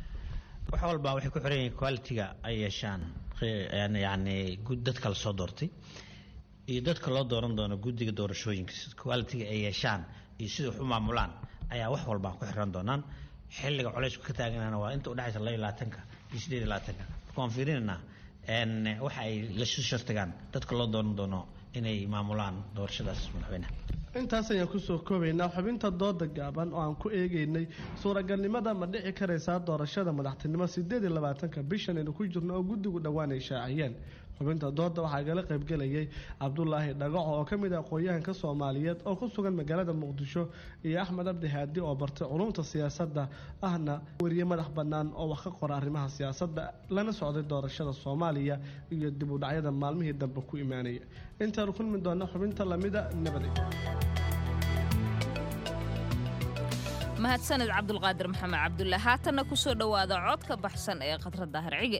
wax walba waxay ku xiran yihiin quality-ga ay yeeshaan qe- yani- yacni gud- dadka la soo doortay iyo dadka loo dooran doono guddiga doorashooyinka quality-ga ay yeeshaan iyo sida wax u maamulaan ayaa wax walba ku xiran doonaan xilliga culaysku ka taaganana waa inta udhexaysa laba iyo labaatanka iyo sideed iyo labaatanka marka waan fiirinaynaa n waxa ay la shartigaan dadka loo dooran doono inay maamulaan doorashadaas madaxweynaha intaas ayaan kusoo koobaynaa xubinta dooda gaaban oo aan ku eegeynay suuragalnimada ma dhici karaysaa doorashada madaxtinimo sideed iyo labaatanka bishan aynu ku jirno oo guddigu dhowaan ay shaaciyeen xubinta dooda waxaa igala qaybgelayay cabdulaahi dhagaco oo ka mid ah aqoon-yahanka soomaaliyeed oo ku sugan magaalada muqdisho iyo axmed abdi haadi oo bartay culumta siyaasadda ahna weriye madax bannaan oo wax ka qora arrimaha siyaasadda lana socday doorashada soomaaliya iyo dib u dhacyada maalmihii dambe ku imaanaya intaanu kulmi doona xubinta lamida nabadey mahadsaned cabdulqaadir maxamed cabdulle haatanna ku soo dhowaada cod ka baxsan ee khadra daahir cige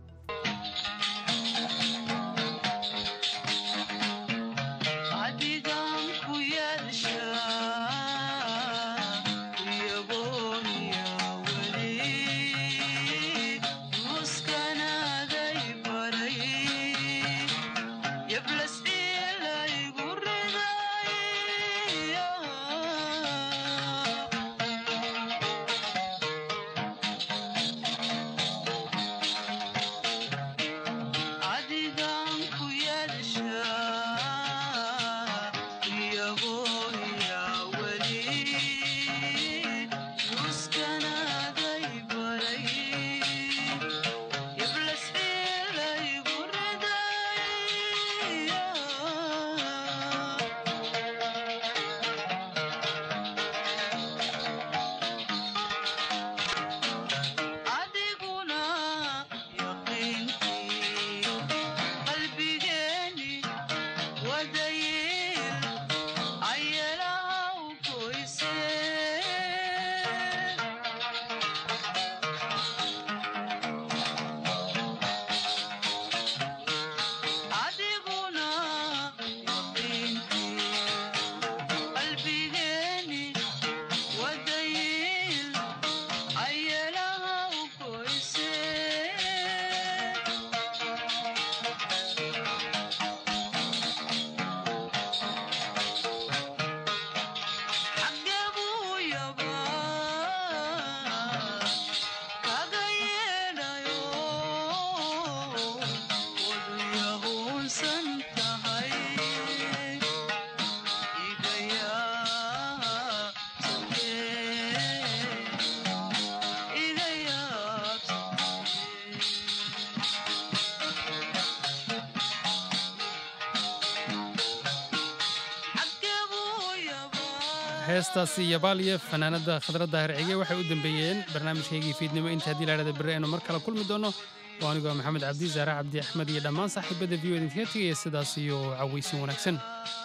heestaasi yabaaliya fanaanada khadra daahir cige waxay u dambeeyeen barnaamijkaygii fiidnimo inta haddii laadhada berri aynu mar kale kulmi doono oo anigoo maxamed cabdi zaare cabdi axmed iyo dhammaan saaxiibada v o idinkaga tegaya sidaas iyo cawaysin wanaagsan